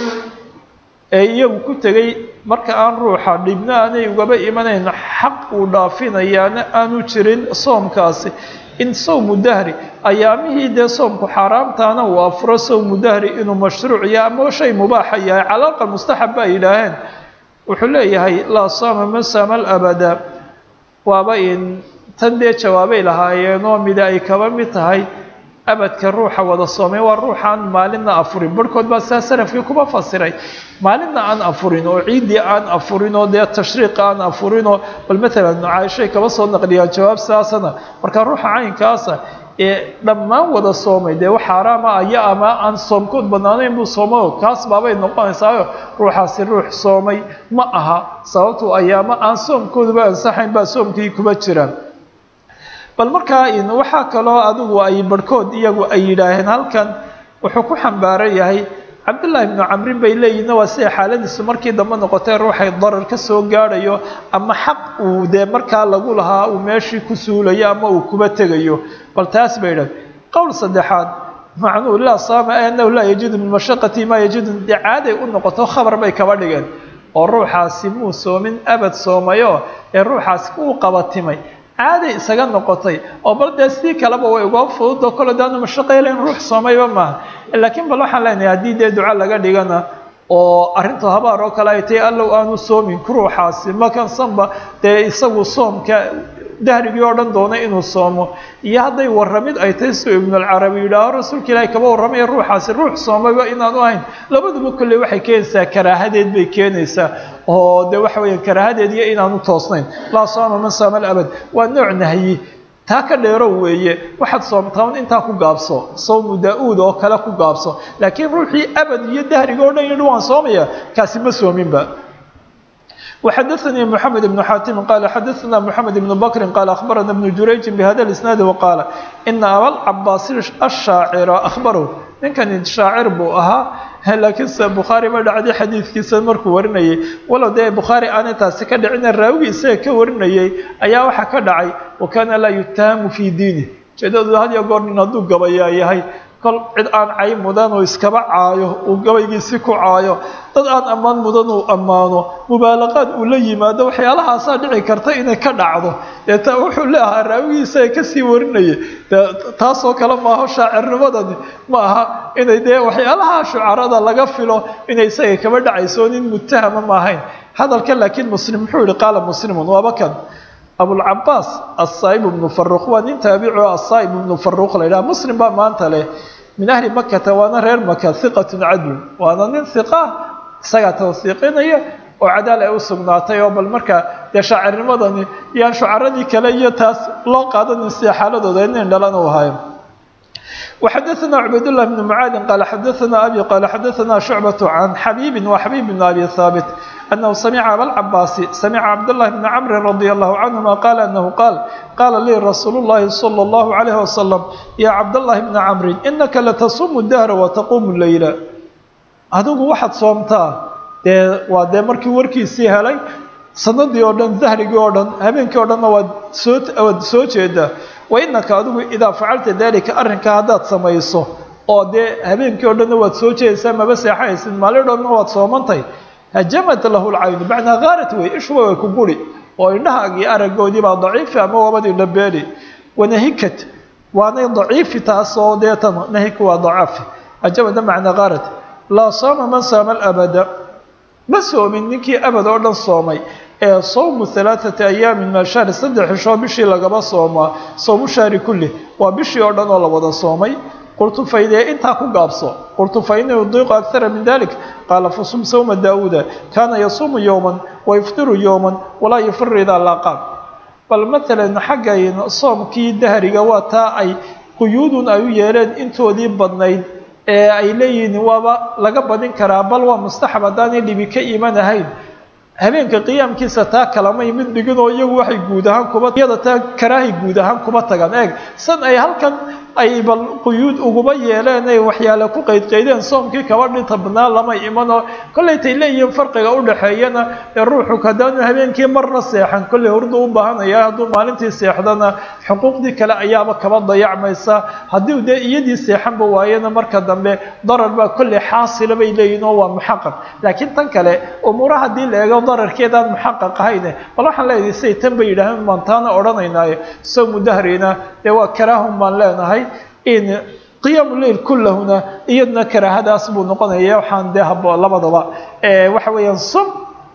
ee iyagu ku tegey marka aan ruuxa dhibna aanay ugaba imanayn xaq uu dhaafinayaana aanu jirin soomkaasi in sawmu dahri ayaamihii dee soomku xaaraamtaana uu afuro sawmu dahri inuu mashruuc yahay ama shay mubaaxa yahay calaaqa mustaxab baa yidhaaheen wuxuu leeyahay laa saama man saama alabada waaba in tan dee jawaabay lahaayeenoo mida ay kaba mid tahay abadka ruuxa wada soomay waa ruuxaan maalinna afurin barhkood baa saa salafkii kuma fasiray maalinna aan afurin oo ciiddii aan afurin oo dee tashriiqa aan afurinoo bal maalan caaishay kaba soo naqliyaan jawaab saasana marka ruuxa caynkaasa ee dhammaan wada soomay dee wax xaaraama aya ama aan soomkood banaanayn buu soomao kaas baabay noqonaysaayo ruuxaasi ruux soomay ma aha sababtuu ayaama aan soomkooduba ansaxayn baa soomkii kuba jiraan bal markaa waxaa kaloo adigu ay barhkood iyagu ay yidhaaheen halkan wuxuu ku xambaaran yahay cabdullaahi bnu camrin bay leeyihinna waa siday xaaladiisu markii dambe noqotee ruuxay darar ka soo gaadhayo ama xaq uu dee markaa lagu lahaa uu meeshii ku suulayo ama uu kuba tegayo bal taas bay idhahen qowl saddexaad macnuhu laa saama anahu laa yajidu min mashaqati maa yajidu dee caaday u noqoto khabar bay kaba dhigeen oo ruuxaasi muu soomin abad soomayo ee ruuxaasi uu qabatimay caaday isaga noqotay oo bal dee sidii kaleba way uga fududoo kole daanu mashaqaylayn ruux soomayba maaha laakiin bal waxaan leenahay haddii dee duco laga dhigana oo arrintu habaar oo kale ay tahay allow aanu soomin ruuxaasi makansanba dee isagu soomka dahrigii oo dhan doonay inuu soomo iyo hadday warramid ay tahay suu ibnulcarabi yidhaaho rasuulka ilaahi kaba warramaya ruuxaasi ruux soomayba inaanu ahayn labaduba kolley waxay keenaysaa karaahadeed bay keenaysaa oo de waxa weeyaan karaahadeed iyo inaanu toosnayn laa saama man saama alabad waa nooc nahyi taa ka dheerow weeye waxaad soomtaan intaa ku gaabso sawmu daa-uud oo kale ku gaabso laakiin ruuxii abad iyo dahriga o dhan yidhi waan soomaya kaasi ma soominba وxdثnي محمد بن xاtم qال xdثna محمد بن بكر qال أخبرna بن جurayج بhda الاسناaد وqاaل إنa abاlcabاs الشhaacر أخبره ninkan shaacir buu ahaa laakiinse bukhaarي ba dhacday xadiidkiisa markuu warinayay walow dee bukhaarي aanay taasi ka dhicina raawigi isaga ka warinayay ayaa waxaa ka dhacay وkana laa yutahamu fي diinih ujeedadu had iyo goor nin hadduu gabayaa yahay kol cid aan cay mudan oo iskaba caayo uu gabaygiisi ku caayo dad aan ammaan mudan uu ammaano mubaalaqaad uu la yimaado waxyaalahaasaa dhici karta inay ka dhacdo dee ta wuxuu leeahaa raawigiisa ee kasii warinayay dee taasoo kale maaho shaacirnimadani ma aha inay dee waxyaalaha shucarada laga filo inay isaga kaba dhacayso nin mutahama ma ahayn hadalka laakiin muslim muxuu yihi qaala muslimun waaba kan abulcabaas asaaib ibnu faruq waa nin taabico asaaib ibnu faruq la yidhaha muslim baa maanta leh min ahli makata waana reer maka hiqatun cadlun waana nin hiqa isagaa tawsiiqinaya oo cadaal ay u sugnaatay oo bal markaa dee shaacirnimadani yaan shucaradii kale iyo taas loo qaadanin sida xaaladooda nin dhalan u ahayo وxdثna cbayd لله بن mعاad qال xdثna abي qال xdثna شhuعبة عن xabيب وxabيب بن أbي ثابت أنه سمع abالcabاس سمع cبدالله بن cمر رضي الله عنهma qال أنه qال qاla lii رasuuل اللhi صلى الله عليه وسلم يا cبدالله بن cمر إنka لتصuم الدهر وتquم الليل adigu waxaad soomtaa dee waa dee markii warkiisii helay sanadii oo dhan dahrigii oo dhan habeenkii o dhanna waad soo waad soo jeedaa wainaka adigu idaa facalta dalika arrinkaa haddaad samayso oo dee habeenkii o dhanna waad soo jeedaysaa maba seexanaysid maalin dhanna waad soomantay hajamat lahu lcaynu macnaa khaarat wey ishuba way ku guri oo indhahaagii araggoodii baa daciifi ama wabadii dhabeeli wanahikat waanay daciifi taasoo deetan nahiku waa dacafi hajamada macnaa khaarat laa sooma man saama alabada ma soomin ninkii abad oo dhan soomay ee sawmu halaaثati ayaamin min ashahri saddex xishoo bishii lagaba soomaa sawmu shahri kulli waa bishii oo dhan oo la wada soomay qultu faydee intaa ku gaabso qultu fa inii udiiqu akara min dalik qaala fasum sawma daa'uuda kaana yasuumu yowman wayuftiru yowman walaa yufiru idaa laaqaan bal matalan xaggay soomkii dahriga waa taa ay quyuudun ay u yeeleen intoodii badnayd ee ay leeyihiin waaba laga badin karaa bal waa mustaxab haddaanay dhibi ka imanahayn habeenka qiyaamkiisa taa kalamay mid dhigin oo iyagu waxay guud ahaan kuba iyada taa karaahay guud ahaan kuba tagaan eeg san ay halkan ay bal quyuud uguba yeeleen ay waxyaale ku qaydqaydeen soomkii kaba dhinta badnaa lama imanoo kollaytay leeyihiin farqiga udhaxeeyana ee ruuxu haddaanu habeenkii marna seexan kollay hurdu u baahanaya hadduu maalintii seexdana xuquuqdii kale ayaaba kaba dayacmaysa haddii dee iyadii seexanba waayana marka dambe darar baa kollay xaasila bay leeyihin oo waa muxaqaq laakiin tan kale umuura haddii la eego dararkeedaan muxaqaq ahayne bal waxaan leedahay siday tan bay yidhaaheen baan taana odhanaynaayo sawmu dahrina dee waa karaahun baan leenahay in qiyaamu leil kullahuna iyadna karaahadaas buu noqonaya waxaan dee habo labadaba waxa weeyaan sum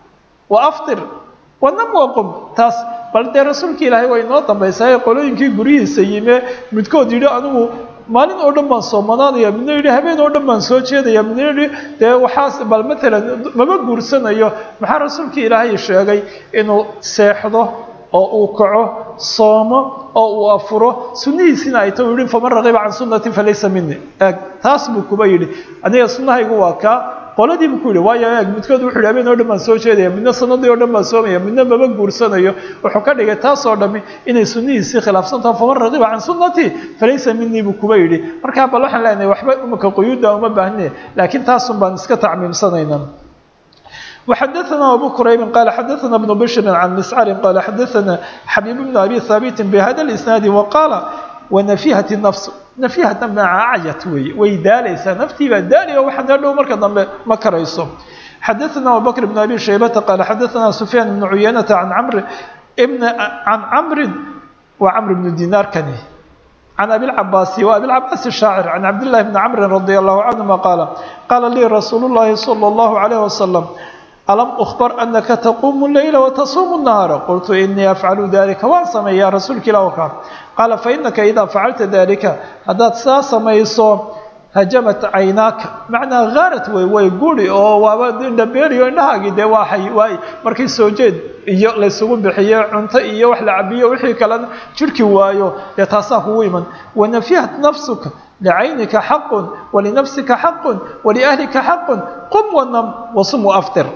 wa aftir wanam waqum taas bal dee rasuulka ilaahay waa inoo dambaysaa qolooyinkii guryihiisa yime midkood yidhi anigu maalin oo dhan baan soomanaanaya midna yidhi habeen oo dhan baan soo jeedaya midna yidhi dee waxaas bal matalan mama guursanayo maxaa rasuulka ilaahay sheegay inuu seexdo oo uu kaco soomo oo uu afuro sunnihiisina ay ta u yihi faman raqiba can sunnati falaysa mini eeg taas buu kuba yidhi aniga sunnahaygu waa kaa qoladii buu ku yidhi waayo eeg midkood wuxu yidhi habeen oo dhan baan soo jeedaya midna sanadii oo dhan baan soomaya midna maba guursanayo wuxuu ka dhigay taasoo dhami inay sunnihiisii khilaafsantaho faman raqiba can sunnati falaysa minii buu kuba yidhi markaa bal waxaan leenahay waxba imaka quyuudda uma baahne laakiin taasun baan iska tacmiimsanayna وxdثna أbو كرayb qال xdثna بن بشر عن مسcر qال xdثna xبيب بن أbي ثابت بhda الإسناaد وqاaل ونفيhة النفس نفيhة macayat wey way daalaysaa naftii baa daali o waxa dee dhow marka dambe ma karayso xdثna أبوبكر بن أbي شhيبة qال xdثna سفyان بن عyynة عن cمر بن عن cمر wa cمر بن ديناr kani عن أبي العباس وأبي العباس الشاacر عن عبد الله بن cمر رضي الله عنهma qاaل qاla lii رasuuل اللhi صلى الله عليه وسلم alam أخبر أنaka تquم الليل وتصuم النهاaر qلت إنii أfعل ذلika waan sameeyaa rasuulka ilah ka qaala faإنaka إdaa facalta ذلika haddaad saa samayso hajamat caynaaka macnaa khaarat wey way guri oo waaba indhabeeriyo indhahaagii dee waaay waay markii soo jeed iyo laysugu bixiyo cunto iyo wax la cabiyo wixii kalena jirhki waayo dee taasaa kugu iman wanafihat nafsuka licaynika xaqun walinafsika xaqun waliahlika xaqun qum wanam wasum waaftir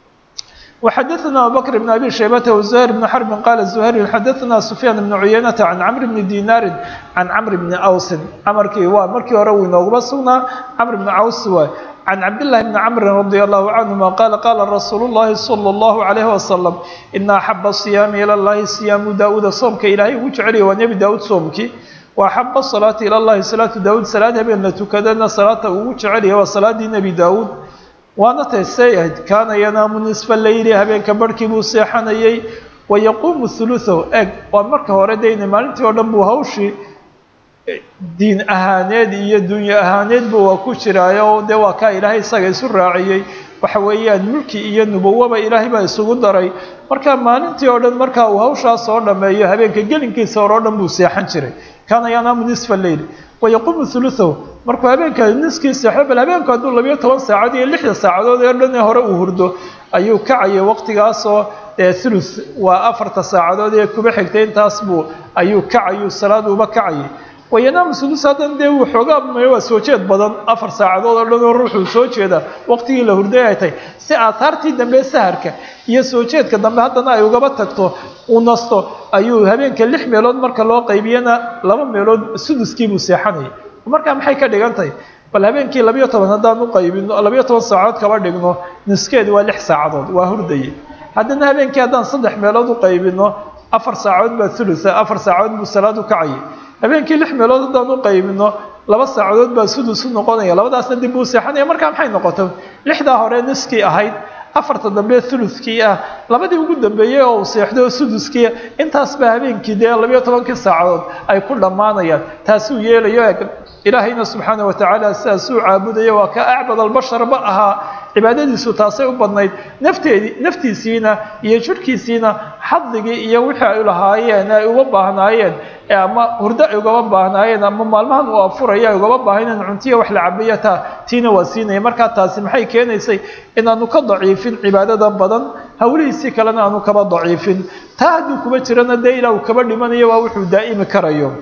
وxdثna abubكر بن أbي شhيبة وزهير بن حرب qال زهير xdثna سفyان بن عyynة عن cمر بن ديناr عن cمر بن أوس mrkii waa markii hore uu inoogaba sugnaa cمر بن أوس waay عن cبدالله بن cمر رضي الله عنهma qال qال رsuuل اللhi صلى الله عليه وسلم إن أحب الصيام إلى اللhi صيام dاوda soomka ilaahay ugu jeceliya waa nebi daud soomkii وأحب الصلاaة إلى اللhi صلاaة dاud salaad habeen la tukadana salaata ugu jecelya waa salaadii nebi daud waana taysay ahayd kaana yanaamu nisfa leyli habeenka barhkii buu seexanayay wayaquumu huluثahu eg waa marka hore deyna maalintii oo dhan buu hawshii diin ahaaneed iyo dunyo ahaaneedba waa ku jiraayo dee waa kaa ilaahay isaga isu raaciyey waxa weeyaan mulki iyo nubuwaba ilaahay baa isugu daray marka maalintii oo dhan markaa uu hawshaas soo dhameeyo habeenka gelinkiisa hore oo dhan buu seexan jiray kaana yanaamu nisfa leyli wayaquumu huluثahu markuu habeenka niskii seexdo bal habeenku hadduu labiyo toban saacad iyo lixda saacadood ee dhan ee hore uu hurdo ayuu kacayay waqtigaasoo ee thuluth waa afarta saacadood ee kuba xigtay intaas buu ayuu kacayuu salaad uba kacayay wayanaamu sudus haddan dee wuu xoogaa waa soo jeed badan afar saacadood oo dhan oo ruuxuu soo jeeda waqtigii la hurday ay tahay si aataartii dambe saharka iyo soo jeedka dambe haddana ay ugaba tagto uu nasto ayuu habeenka lix meelood marka loo qaybiyana laba meelood suduskiibuu seexanayay markaa maxay ka dhigan tahay bal habeenkii labiyo toban haddaan u qaybino labiyo toban saacadood kaba dhigno niskeedu waa lix saacadood waa hurdaye haddana habeenkii haddaan saddex meelood u qaybino afar saacadood baa thulutha afar saacadood buu salaad u kacayay habeenkii lix meelood haddaan u qaybino laba saacadood baa sudus u noqonaya labadaasna dib buu seexanaya markaa maxay noqotay lixdaa hore niskii ahayd afarta dambe thuluthkii ah labadii ugu dambeeyey oo uu seexdo suduskii intaas baa habeenkii dee labiyo tobankii saacadood ay ku dhammaanayaan taasuu yeelayo eg ilaahayna subxaana watacaala sidaasuu caabudaya waa ka acbad albasharba ahaa cibaadadiisu taasay u badnayd nafteedii naftiisiina iyo jirhkiisiina xadligii iyo wixii ay lahaayeen ay uga baahnaayeen ama hurdo ay ugaba baahnaayeen ama maalmahan uu afuraya ay ugaba baahneen cuntiya wax la cabiya taa tiina waa siinaya markaa taasi maxay keenaysay inaanu ka daciifin cibaadada badan hawlihiisii kalena aanu kaba daciifin taa hadduu kuba jirana dee ilaa uu kaba dhimanayo waa wuxuu daa'imi karayo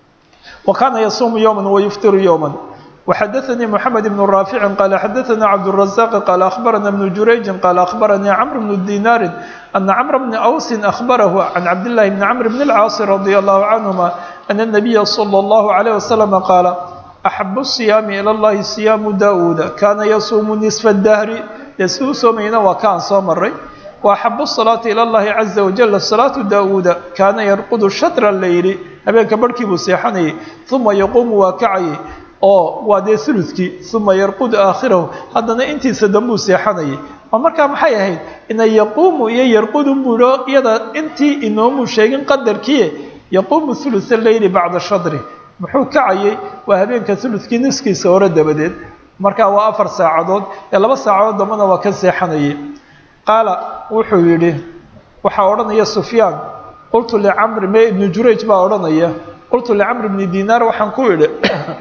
wa kaana yasuumu yowma wayuftiru yowma وxdثnي محمد بن رافع قال xdثna عبدالرزاق قال أخبرنا بن جurيج قال أخبرني عمرو بن ديناr أن عمرو بن أوس أخبره عن عبد الله بن عمرو بن العاص رضي الله عنهما أن النبي صلى الله عليه وسلم قال أحب الصيام إلى الله صيام داود كان يصوم نصف الدهر ysuu soomayna waa kaan soo maray وأحب الصلاة إلى الله عزa وجل صلاة داود كاana يرقد شhطر الليل habeenka barhkii buu seexanayay ثuma يquuم waa kacayay oo waa dee uludkii uma yarqud aakhirahu haddana intiisa dambuu seexanayay oo markaa maxay ahayd ina yaquumu iyo yarqudun buuo iyada intii inoomuu sheegin qadarkiie yaquumu uluثa leyli bacda shadri muxuu kacayay waa habeenka uludkii niskiisa hore dabadeed markaa waa afar saacadood ee laba saacadood dambana waa ka seexanayay qaala wuxuu yidhi waxaa odhanaya sufyaan qultu licamri me ibnu jurayj baa odhanaya qultu licamr bni dinaar waxaan ku idhi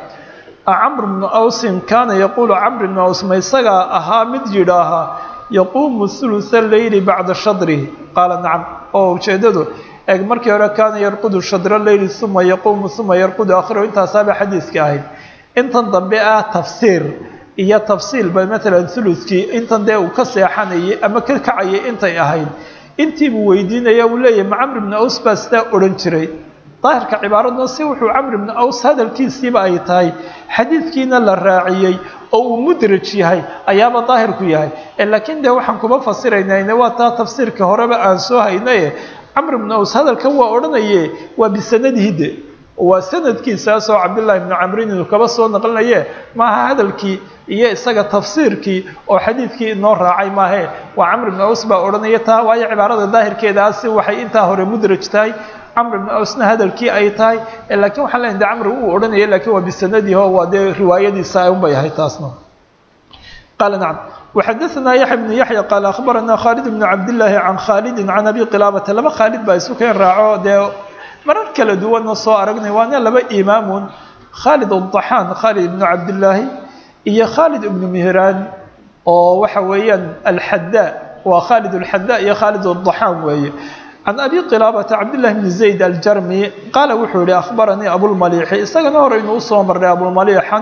acamr bnu awsin kaana yaquulu camr bnu aws ma isagaa ahaa mid yidhaahaa yaquumu huluثa leyli bacda shadrihi qaala nacam oo ujeedadu eeg markii hore kaana yarqudu shadra leyli uma yaquumu uma yarqudu aakhirahu intaasaaba xadiiska ahayd intan dambe ah tafsiir iyo tafsiil ba maalan huludkii intan dee uu ka seexanayay ama ka kacayay intay ahayd intiibuu weydiinaya uu leeyahay ma camr bnu aws baa sidaa odhan jiray daahirka cibaaradna si wuxuu camr bnu aws hadalkiisiiba ay tahay xadiidkiina la raaciyey oo uu mudraj yahay ayaaba daahirku yahay laakiin dee waxaan kuma fasiraynayne waa taa tafsiirka horeba aan soo haynaye camr bnu aws hadalkan waa odhanaye waa bisanadihi de waa sanadkiisaasoo cabdillaahi bnu camrin inuu kaba soo naqlinaye maaha hadalkii iyo isaga tafsiirkii oo xadiidkii inoo raacay maahe waa camr bnu aws baa odhanaya taa waayo cibaarada daahirkeedaasi waxay intaa hore mudraj tahay camr bnu awsna hadalkii ay tahay laakiin waxaan leeyahay de camr uu odhanaya lakiin waa bisanadiho waa dee riwaayadiisa unbay ahay taasna qaala nacam وxadثna yaحya بن yaحyى qال أخbarana khالد بن cabdاللahi عan khاalidi عan abi qilاabata laba khaalid baa isu keen raaco dee marar kala duwanna soo aragnay waana laba imaamun khaalid adaxaan khaalid ibnu cabdillaahi iyo khaalid ibnu mihraan oo waxa weeyaan alxadaa waa khaalid alxadaa iyo khaalid adaxaan weeye can abi qilaabata cabdillahi bni zayd aljarmi qaala wuxuu yihi akhbaranii abulmaliixi isagana horeynu usoo marnay abulmaliixan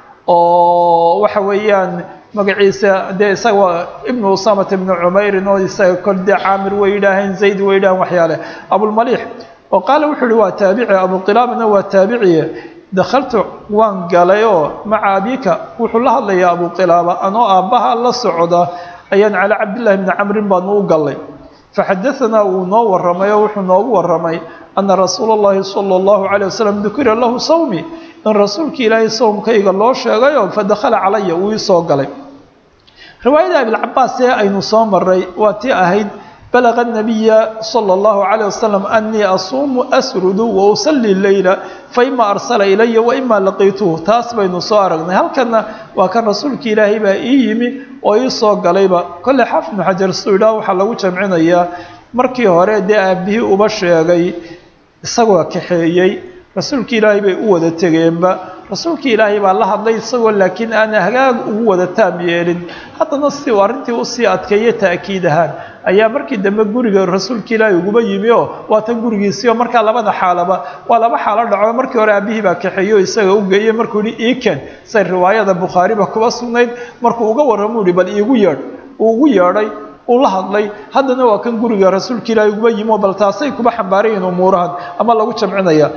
oo waxa weeyaan magaciisa dee isaga ibnu usamata ibnu cumeyrin oo isaga kol dee caamir way yidhaaheen zayd way yidhaheen waxyaale abulmaliix oo qaala wuxuu yihi waa taabici abuqilaabana waa taabiciye dakhaltu waan galay oo maca abika wuxuu la hadlayaa abuqilaaba anoo aabbaha la socda ayaan calaa cabdillahi bni camrin baanu u gallay faxadaanaa uu noo waramay oo wuxuu noogu waramay ana rasuula اllahi salى اllahu عalيه wasalam dukira lahu sawmi in rasuulka ilaahay sawmkayga loo sheegayo fadakhala calaya uu iisoo galay riwaayada abilcabaas ee aynu soo maray waa tii ahayd balaga nabiya salى اllahu عalيه wasalam anii asuumu asrudu wa usallii leyla faima arsala ilaya waima laqiituhu taas baynu soo aragnay halkana waa kan rasuulka ilaahay baa ii yimi oo ii soo galayba kolle xaafid ibnu xajar suu idhaah waxaa lagu jamcinayaa markii hore dee aabihii uba sheegay isagoo kaxeeyey rasuulka ilaahay bay u wada tegeenba rasuulka ilaahay baa la hadlay isagoo laakiin aana hagaag ugu wada taam yeelin haddana si uu arrintii usii adkeeyo ta'kiid ahaan ayaa markii dambe guriga rasuulka ilaahay uguba yimi oo waa tan gurigiisii oo markaa labada xaalaba waa laba xaalo dhaco markii hore aabihii baa kaxeeyey oo isaga u geeyey markuu yihi iken say riwaayada bukhaariba kuba sugnayd markuu uga warramo uhi bal iigu yeedh uu ugu yeedhay uu la hadlay haddana waa kan guriga rasuulka ilaahay uguba yimi oo bal taasay kuba xambaarayiin umuurahan ama lagu jamcinaya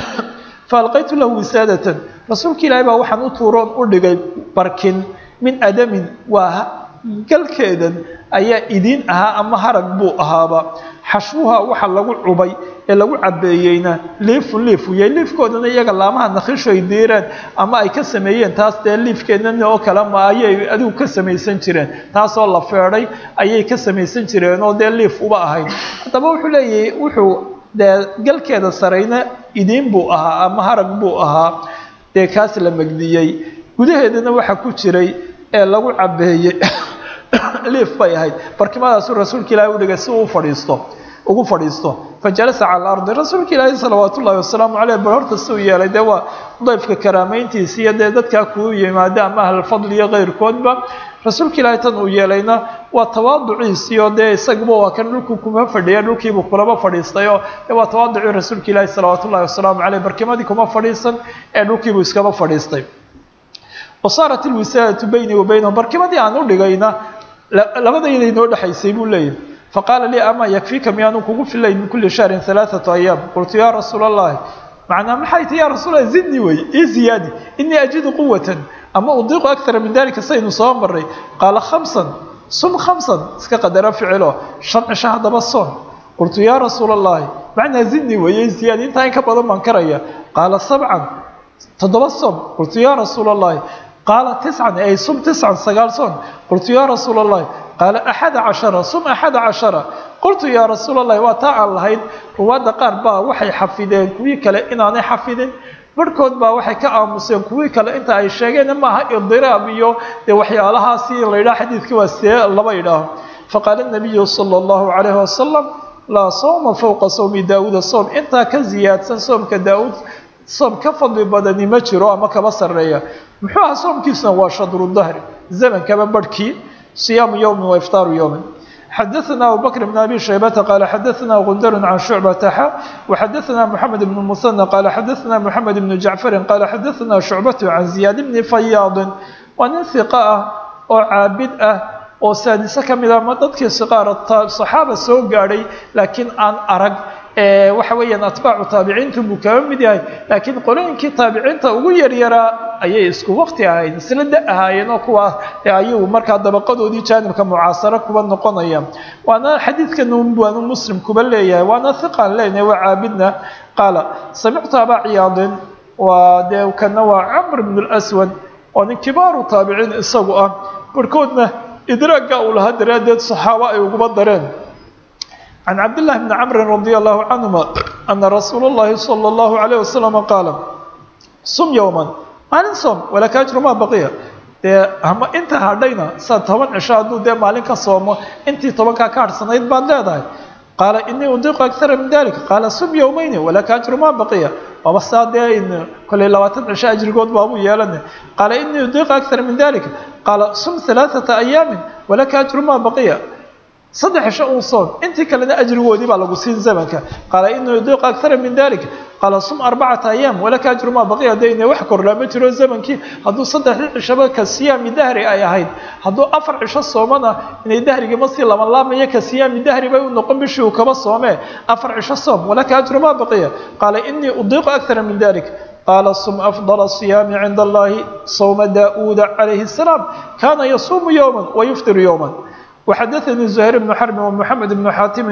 faalqaytu lahu wisaadatan rasuulka ilaahay baa waxaan u tuuroon u dhigay barkin min adamin waa galkeedan ayaa idiin ahaa ama harag buu ahaaba xashwuha waxa lagu cubay ee lagu cabeeyeyna liifun liif uyay liifkoodana iyaga laamaha nakhishu ay diireen ama ay ka sameeyeen taas dee liifkeedana oo kale ma ayay adigu ka samaysan jireen taasoo la feedhay ayay ka samaysan jireen oo dee liif uba ahayd haddaba wuxuu leeyahay wuxuu dee galkeeda sarayna idiin buu ahaa ama harag buu ahaa dee kaas la megdiyey gudaheedana waxa ku jiray ee lagu cabeeyey liif bay ahayd barkimadaasuu rasuulka ilaahay u dhigay si uu fadhiisto ugu fadhiisto fajalasa cala alardi rasuulka ilaahay salawaat ullahi wasalaamu caleyh bal horta si uu yeelay dee waa dayfka karaameyntiisa iyo dee dadkaa kuu yimaada ama ahlulfadli iyo keyrkoodba rasuulka ilaahay tan uu yeelayna waa tawaaduciisiyo dee isaguba waa kan dhulku kuma fadhiya dhulkiibuu kulaba fadhiistay oo dee waa tawaaducii rasuulka ilaahi salawaat ullahi wasalaamu caleyh barkimadii kuma fadhiisan ee dhulkiibuu iskaba fadhiistay wasaarat ilwisaadatu baynii wa baynahum barkimadii aan u dhigayna labadayda inoo dhexaysay buu leeyahy faqaala lii ama yakfiika miyaanu kugu filay min kuli shahrin alaaثatu ayaam qultu yaa rasuula allahi macnaa maxay ti ya rasuul lahi zidni wey ii ziyaadi inii ajidu quwatan ama udiiqu akara min dalika saynu soo maray qaala khamsan sum khamsan iska qadara ficilo shan cisho haddaba soon qultu yaa rasuula allahi macnaa zidni wey ii ziyaadi intaa in ka badan baan karaya qaala sabcan toddoba soom qultu yaa rasuula allahi qaala tiscan ay sum tiscan sagaal soon qultu yaa rasuula allahi qaala axada cashara sum axada cashara qultu yaa rasuula allahi waa taa aan lahayd ruwaadda qaar baa waxay xafideen kuwii kale inaanay xafidin barhkood baa waxay ka aamuseen kuwii kale inta ay sheegeen maaha idiraab iyo dee waxyaalahaasi la yidhaha xadiidkii waa see laba idhaaho faqaala nabiyu sala allahu calayhi wasalam laa sawma fowqa sawmi daawuuda soom intaa ka ziyaadsan soomka daawuud soom ka fadli badani ma jiro ama kaba sarreeya muxuu ahaa soomkiisuna waa shadru dahri zamankaba barhkii صiyaamu yowmi wa iftaaru yowmin xadaثna abu bakr bn abi shaybata qaala xadaثna gundar can shucbata xa وxadaثna mxamed bn musanى qaala xadaثna mxamed bn jacfari qaala xadaثna shucbat can ziyaad bni fayaadin waa nin hiqa ah oo caabid ah oo saadise ka mid ah ma dadkii siqaara صaxaaba soo gaadhay laakiin aan arag waxa weeyaan atbaacu taabiciintu buu kaba mid yahay laakiin qolooyinkii taabiciinta ugu yaryaraa ayay isku wakti ahayd isla da ahaayeen oo kuwa ayuu markaa dabaqadoodii jaanibka mucaasaro kuba noqonaya waana xadiidkan waanu muslim kuba leeyahay waana hiqaan leenahay waa caabidna qaala samictu abaa ciyaadin waa dee kana waa camr bn lswad oo nin kibaaru taabiciin isagu ah barhkoodna idraagga uu lahaa daraaddeed saxaabo ay uguba dareen can cabdillahi bni camrin radi allahu canhuma ana rasuula اllahi salى اllahu alayh wasalam qaala sum yowman maalin soom walaka ajru maa baqiya dee ama inta hadhayna saa toban cisho hadduu dee maalin ka soomo intii tobankaa ka hadhsanayd baad leedahay qaala inii udiiqu akara min dalik qaala sum yowmayni walaka ajru ma baqiya waaba saa dee kolley labaatan cisho ajrigood baabuu yeelana qaala inii udiiqu akara min dalik qaala sum halaaثata ayaamin walaka ajru ma baqiya saddex cisho uun soon intii kalena ajrigoodii baa lagu siin zamanka qaala inii udiiqu akara min dalik qaala sum arbacata ayaam walaka ajru maa baqiya dee ina wax kordhaa ma jiro zamankii hadduu saddexdii cishaba ka siyaami dahri ay ahayd hadduu afar cisho soomana inay dahrigii masii laban laamayo ka siyaami dahri bay u noqon bishii uu kaba soomee afar cisho soom walaka ajru maa baqiya qaala inii udiiqu akara min dalik qaala sum afdal الصiyaami cinda allahi sawma daa'uuda calayhi الsalaam kana yasuumu yowma wayuftiru yowma وxdثnي زهير بن حرب ومحمد بن xاtم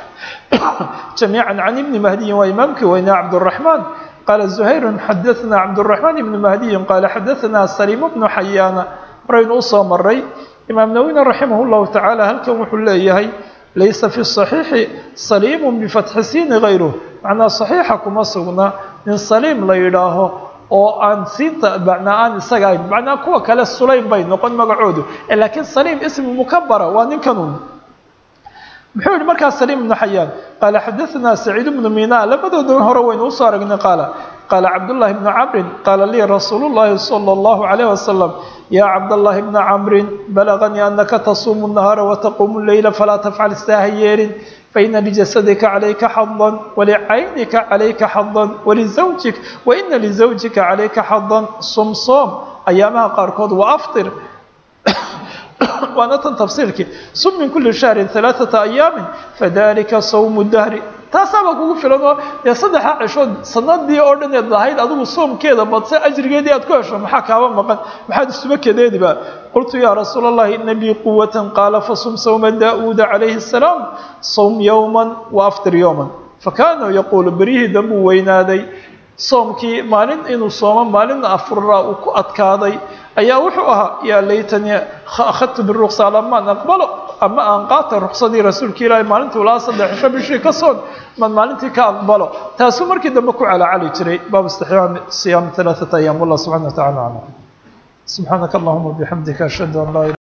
جميعا عن بن مهدي waa imaamkii weynaa عبدالرحمن qال زهير xdثna عبدالرحمن بن مهدي qال xdثna سليم بن حyاn horaynu usoo maray imaam nawwina raximah الlahu taعaalى halkan wuxuu leeyahay laysa في الصaحيiحi سليم بفتحi sini غayruه macnaa صaحيixa kuma sugna nin saliim la yidhaaho oo aan siinta macnaa aan isaga ahayn macnaa kuwa kale sulaym bay noqon magacoodu laakiin saliim ismi mukabara waa ninkanun muxuu yihi markaa saliim ibnu xayaan qaala xadaثna saciid bnu mina labadooda hore waynu usoo aragnay qaala qaala cabdullahi bnu camrin qaala lii rasuulu llahi salى اllahu عalayh wasalam ya cabdallahi bna camrin balaganii anaka tasuumu الnahaara wataquumu leyla falaa tafcal istaaha yeelin faina lijasadika calayka xadan walicaynika calayka xadan walizawjik waina lizawjika calayka xadan sum soom ayaamaha qaarkood wa aftir waana tan tafsiirkii sum min kuli shahrin alaaثata ayaamin fadalika sawmu dahri taasaaba kugu filan oo dee saddexa cishood sanadii oo dhan eed lahayd adigu soomkeeda badse ajrigeedii aad ku hesho maxaa kaaba maqan maxaad isuba kadeediba qultu yaa rasuula allahi ina lii quwatan qaala fasum sawma daa'uuda calayhi الsalaam sawm yowma waaftir yowma fakaana yaquulu beryihii dambuu weynaaday soomkii maalin inuu soomo maalina afuraa uu ku adkaaday ayaa wuxuu ahaa yaa laytanii akhadtu biruksa lamaan aqbalo ama aan qaata ruksadii rasuulka ilaahi maalintuu lahaa saddex cisho bishii ka soon maan maalintii ka aqbalo taasuu markii dambe ku calacali jiray baabu istixyaam siyaam alaaثata ayaam wallah subxana wa tacala aclam subxaanaka allahuma bixamdika ashhadu an laa